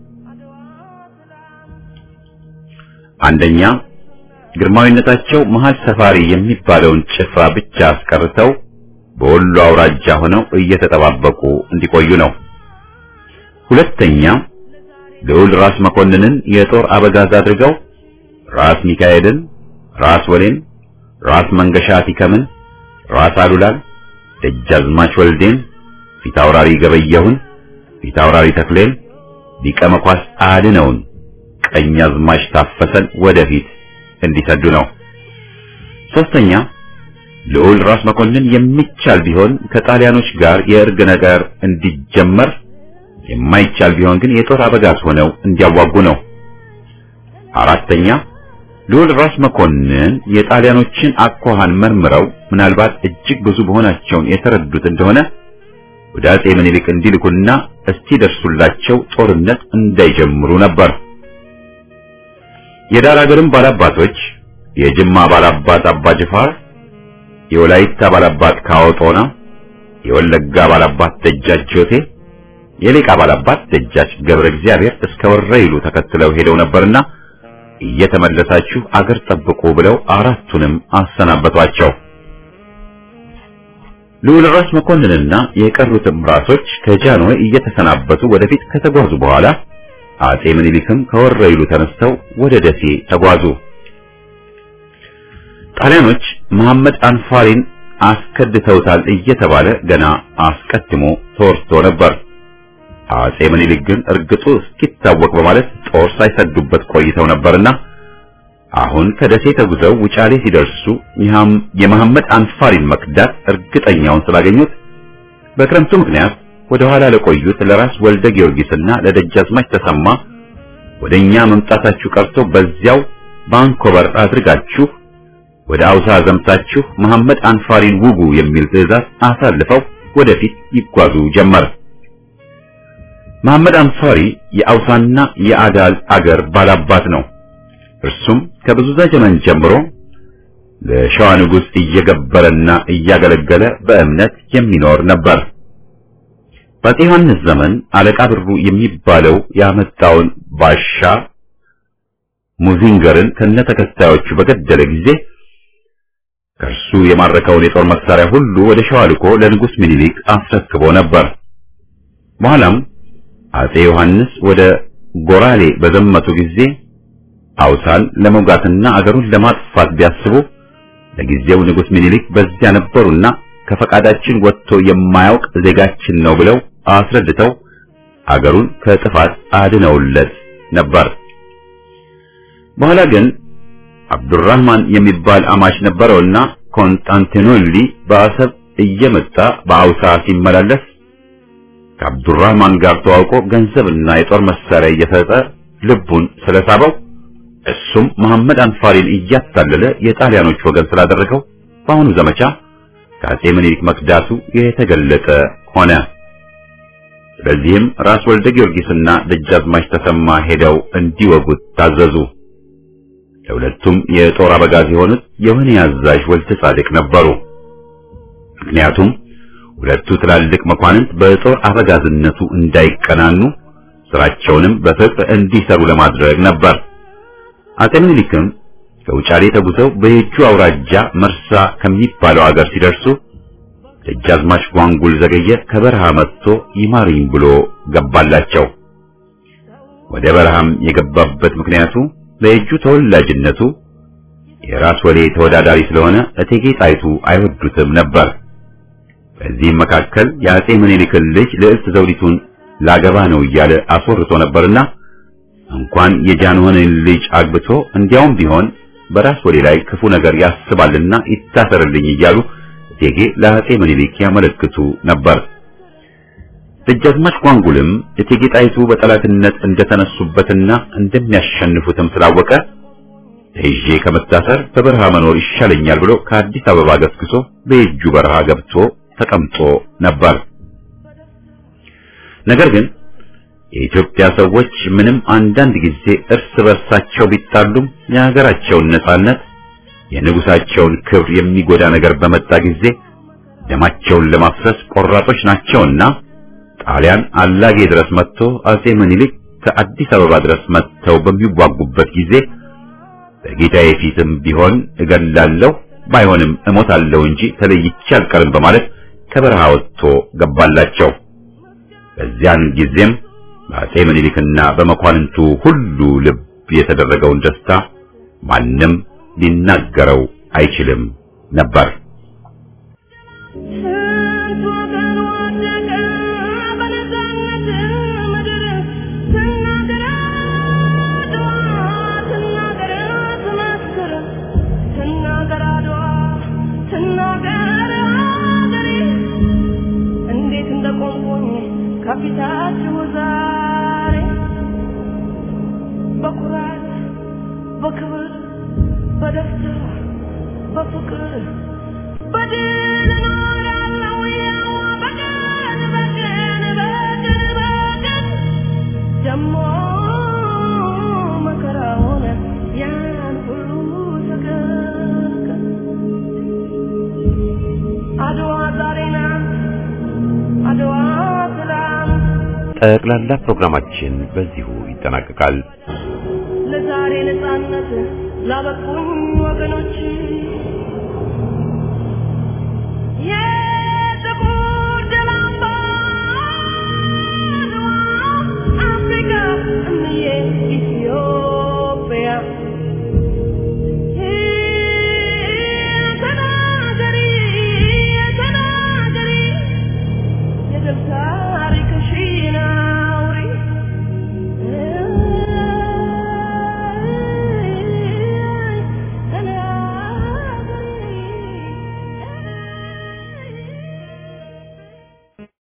አንደኛ ግርማዊነታቸው መሀል ሰፋሪ የሚባለውን ጭፍራ ብቻ አስቀርተው በወሎ አውራጃ ሆነው እየተጠባበቁ እንዲቆዩ ነው። ሁለተኛ ልዑል ራስ መኮንንን የጦር አበጋዝ አድርገው ራስ ሚካኤልን፣ ራስ ወሌን፣ ራስ መንገሻ ቲከምን፣ ራስ አሉላን፣ ደጃዝማች ወልዴን፣ ፊታውራሪ ገበየሁን፣ ፊታውራሪ ተክሌን፣ ሊቀ መኳስ አድነውን፣ ቀኛዝማች ታፈሰን ወደፊት እንዲሰዱ ነው። ሶስተኛ ልዑል ራስ መኮንን የሚቻል ቢሆን ከጣሊያኖች ጋር የእርግ ነገር እንዲጀመር የማይቻል ቢሆን ግን የጦር አበጋዝ ሆነው እንዲያዋጉ ነው። አራተኛ ልዑል ራስ መኮንን የጣሊያኖችን አኳኋን መርምረው ምናልባት እጅግ ብዙ መሆናቸውን የተረዱት እንደሆነ ወደ አጼ ምኒልክ እንዲልኩና እስኪደርሱላቸው ጦርነት እንዳይጀምሩ ነበር። የዳር አገርም ባላባቶች የጅማ ባላባት አባ ጅፋር፣ የወላይታ ባላባት ካወጦና፣ የወለጋ ባላባት ደጃች ጆቴ የሌቃ ባላባት ደጃች ገብረ እግዚአብሔር እስከ ወረይሉ ተከትለው ሄደው ነበርና እየተመለሳችሁ አገር ጠብቁ ብለው አራቱንም አሰናበቷቸው። ልዑል ራስ መኮንንና የቀሩትም ራሶች ከጃንሆይ እየተሰናበቱ ወደፊት ከተጓዙ በኋላ አጼ ምኒልክም ከወረይሉ ተነስተው ወደ ደሴ ተጓዙ። ጣሊያኖች መሐመድ አንፋሪን አስከድተውታል እየተባለ ገና አስቀድሞ ተወርቶ ነበር። አጼ ምኒልክ ግን እርግጡ እስኪታወቅ በማለት ጦር ሳይሰዱበት ቆይተው ነበርና አሁን ከደሴ ተጉዘው ውጫሌ ሲደርሱ የመሐመድ አንፋሪን መክዳት እርግጠኛውን ስላገኙት በክረምቱ ምክንያት ወደ ኋላ ለቆዩት ለራስ ወልደ ጊዮርጊስና ለደጃዝማች ተሰማ ወደኛ መምጣታችሁ ቀርቶ በዚያው ባንኮበር አድርጋችሁ ወደ አውሳ ዘምታችሁ መሐመድ አንፋሪን ውጉ የሚል ትዕዛዝ አሳልፈው ወደፊት ይጓዙ ጀመር። መሐመድ አንፋሪ የአውሳና የአዳል አገር ባላባት ነው። እርሱም ከብዙ ዘመን ጀምሮ ለሸዋ ንጉሥ እየገበረና እያገለገለ በእምነት የሚኖር ነበር። በአፄ ዮሐንስ ዘመን አለቃ ብሩ የሚባለው ያመጣውን ባሻ ሙዚንገርን ከነተከታዮቹ በገደለ ጊዜ ከእርሱ የማረከውን የጦር መሳሪያ ሁሉ ወደ ሸዋ ልኮ ለንጉሥ ምኒልክ አስረክቦ ነበር። በኋላም አፄ ዮሐንስ ወደ ጎራሌ በዘመቱ ጊዜ አውሳን ለመውጋትና አገሩን ለማጥፋት ቢያስቡ ለጊዜው ንጉሥ ምኒልክ በዚያ ነበሩና ከፈቃዳችን ወጥቶ የማያውቅ ዜጋችን ነው ብለው አስረድተው አገሩን ከጥፋት አድነውለት ነበር። በኋላ ግን አብዱራህማን የሚባል አማች ነበረውና ኮንስታንቲኖሊ በአሰብ እየመጣ በአውሳ ሲመላለስ ከአብዱራህማን ጋር ተዋውቆ ገንዘብና የጦር መሳሪያ እየሰጠ ልቡን ስለሳበው እሱም መሐመድ አንፋሪን እያታለለ የጣሊያኖች ወገን ስላደረገው በአሁኑ ዘመቻ ከአፄ ምኒልክ መክዳቱ የተገለጠ ሆነ። ስለዚህም ራስ ወልደ ጊዮርጊስና ደጃዝማች ተሰማ ሄደው እንዲወጉት ታዘዙ። ለሁለቱም የጦር አበጋዝ የሆኑት የወህኒ አዛዥ ወልደ ጻድቅ ነበሩ። ምክንያቱም ሁለቱ ትላልቅ መኳንንት በጦር አበጋዝነቱ እንዳይቀናኑ ስራቸውንም በፍቅር እንዲሰሩ ለማድረግ ነበር። አፄ ምኒልክም ከውጫሌ ተጉዘው በየጁ አውራጃ መርሳ ከሚባለው አገር ሲደርሱ ደጃዝማች ጓንጉል ዘገየ ከበረሃ መጥቶ ይማርኝ ብሎ ገባላቸው። ወደ በረሃም የገባበት ምክንያቱ በየጁ ተወላጅነቱ የራስ ወሌ ተወዳዳሪ ስለሆነ እቴጌ ጣይቱ አይወዱትም ነበር። በዚህም መካከል የአፄ ምኒልክን ልጅ ልዕልት ዘውዲቱን ላገባ ነው እያለ አስወርቶ ነበርና እንኳን የጃንሆንን ልጅ አግብቶ እንዲያውም ቢሆን በራስ ወሌ ላይ ክፉ ነገር ያስባልና ይታሰርልኝ እያሉ እቴጌ ለአፄ ምኒልክ ያመለክቱ ነበር። ደጃዝማች ጓንጉልም እቴጌ ጣይቱ በጠላትነት እንደተነሱበትና እንደሚያሸንፉትም ስላወቀ ተይዤ ከመታሰር በበረሃ መኖር ይሻለኛል ብሎ ከአዲስ አበባ ገስግሶ በየጁ በረሃ ገብቶ ተቀምጦ ነበር። ነገር ግን የኢትዮጵያ ሰዎች ምንም አንዳንድ ጊዜ እርስ በርሳቸው ቢጣሉም የሀገራቸውን ነጻነት የንጉሳቸውን ክብር የሚጎዳ ነገር በመጣ ጊዜ ደማቸውን ለማፍሰስ ቆራጦች ናቸውና ጣሊያን አላጌ ድረስ መጥቶ አፄ ምኒልክ ከአዲስ አበባ ድረስ መጥተው በሚዋጉበት ጊዜ በጌታዬ ፊትም ቢሆን እገላለሁ ባይሆንም እሞታለሁ እንጂ ተለይቼ አልቀርም በማለት ከበረሃ ወጥቶ ገባላቸው። በዚያን ጊዜም በአፄ ምኒልክና በመኳንንቱ ሁሉ ልብ የተደረገውን ደስታ ማንም ሊናገረው አይችልም ነበር። ስንት ወገን ወደቀ በነፃነት ምድር ትናገር አድዋ ትናገር ትመስክር ትናገር አድዋ ትናገር አገሬ እንዴት እንደቆምኩኝ ከፊታችሁ ዛሬ በኩራት በክብር በደስታ በፍቅር በድል እኖራለሁ ያው በቀን በቀን በቀን በቀን ደሞ መከራውን ያን ሁሉ ተገንቀን አድዋ ዛሬ ናት አድዋ ትላንት ጠቅላላ ፕሮግራማችን በዚሁ ይጠናቀቃል። ለዛሬ ነፃነት ላበቁኝ ወገኖች የጥቁር ደም አምባ አድዋ አፍሪካ እምዬ ኢትዮጵያ ድል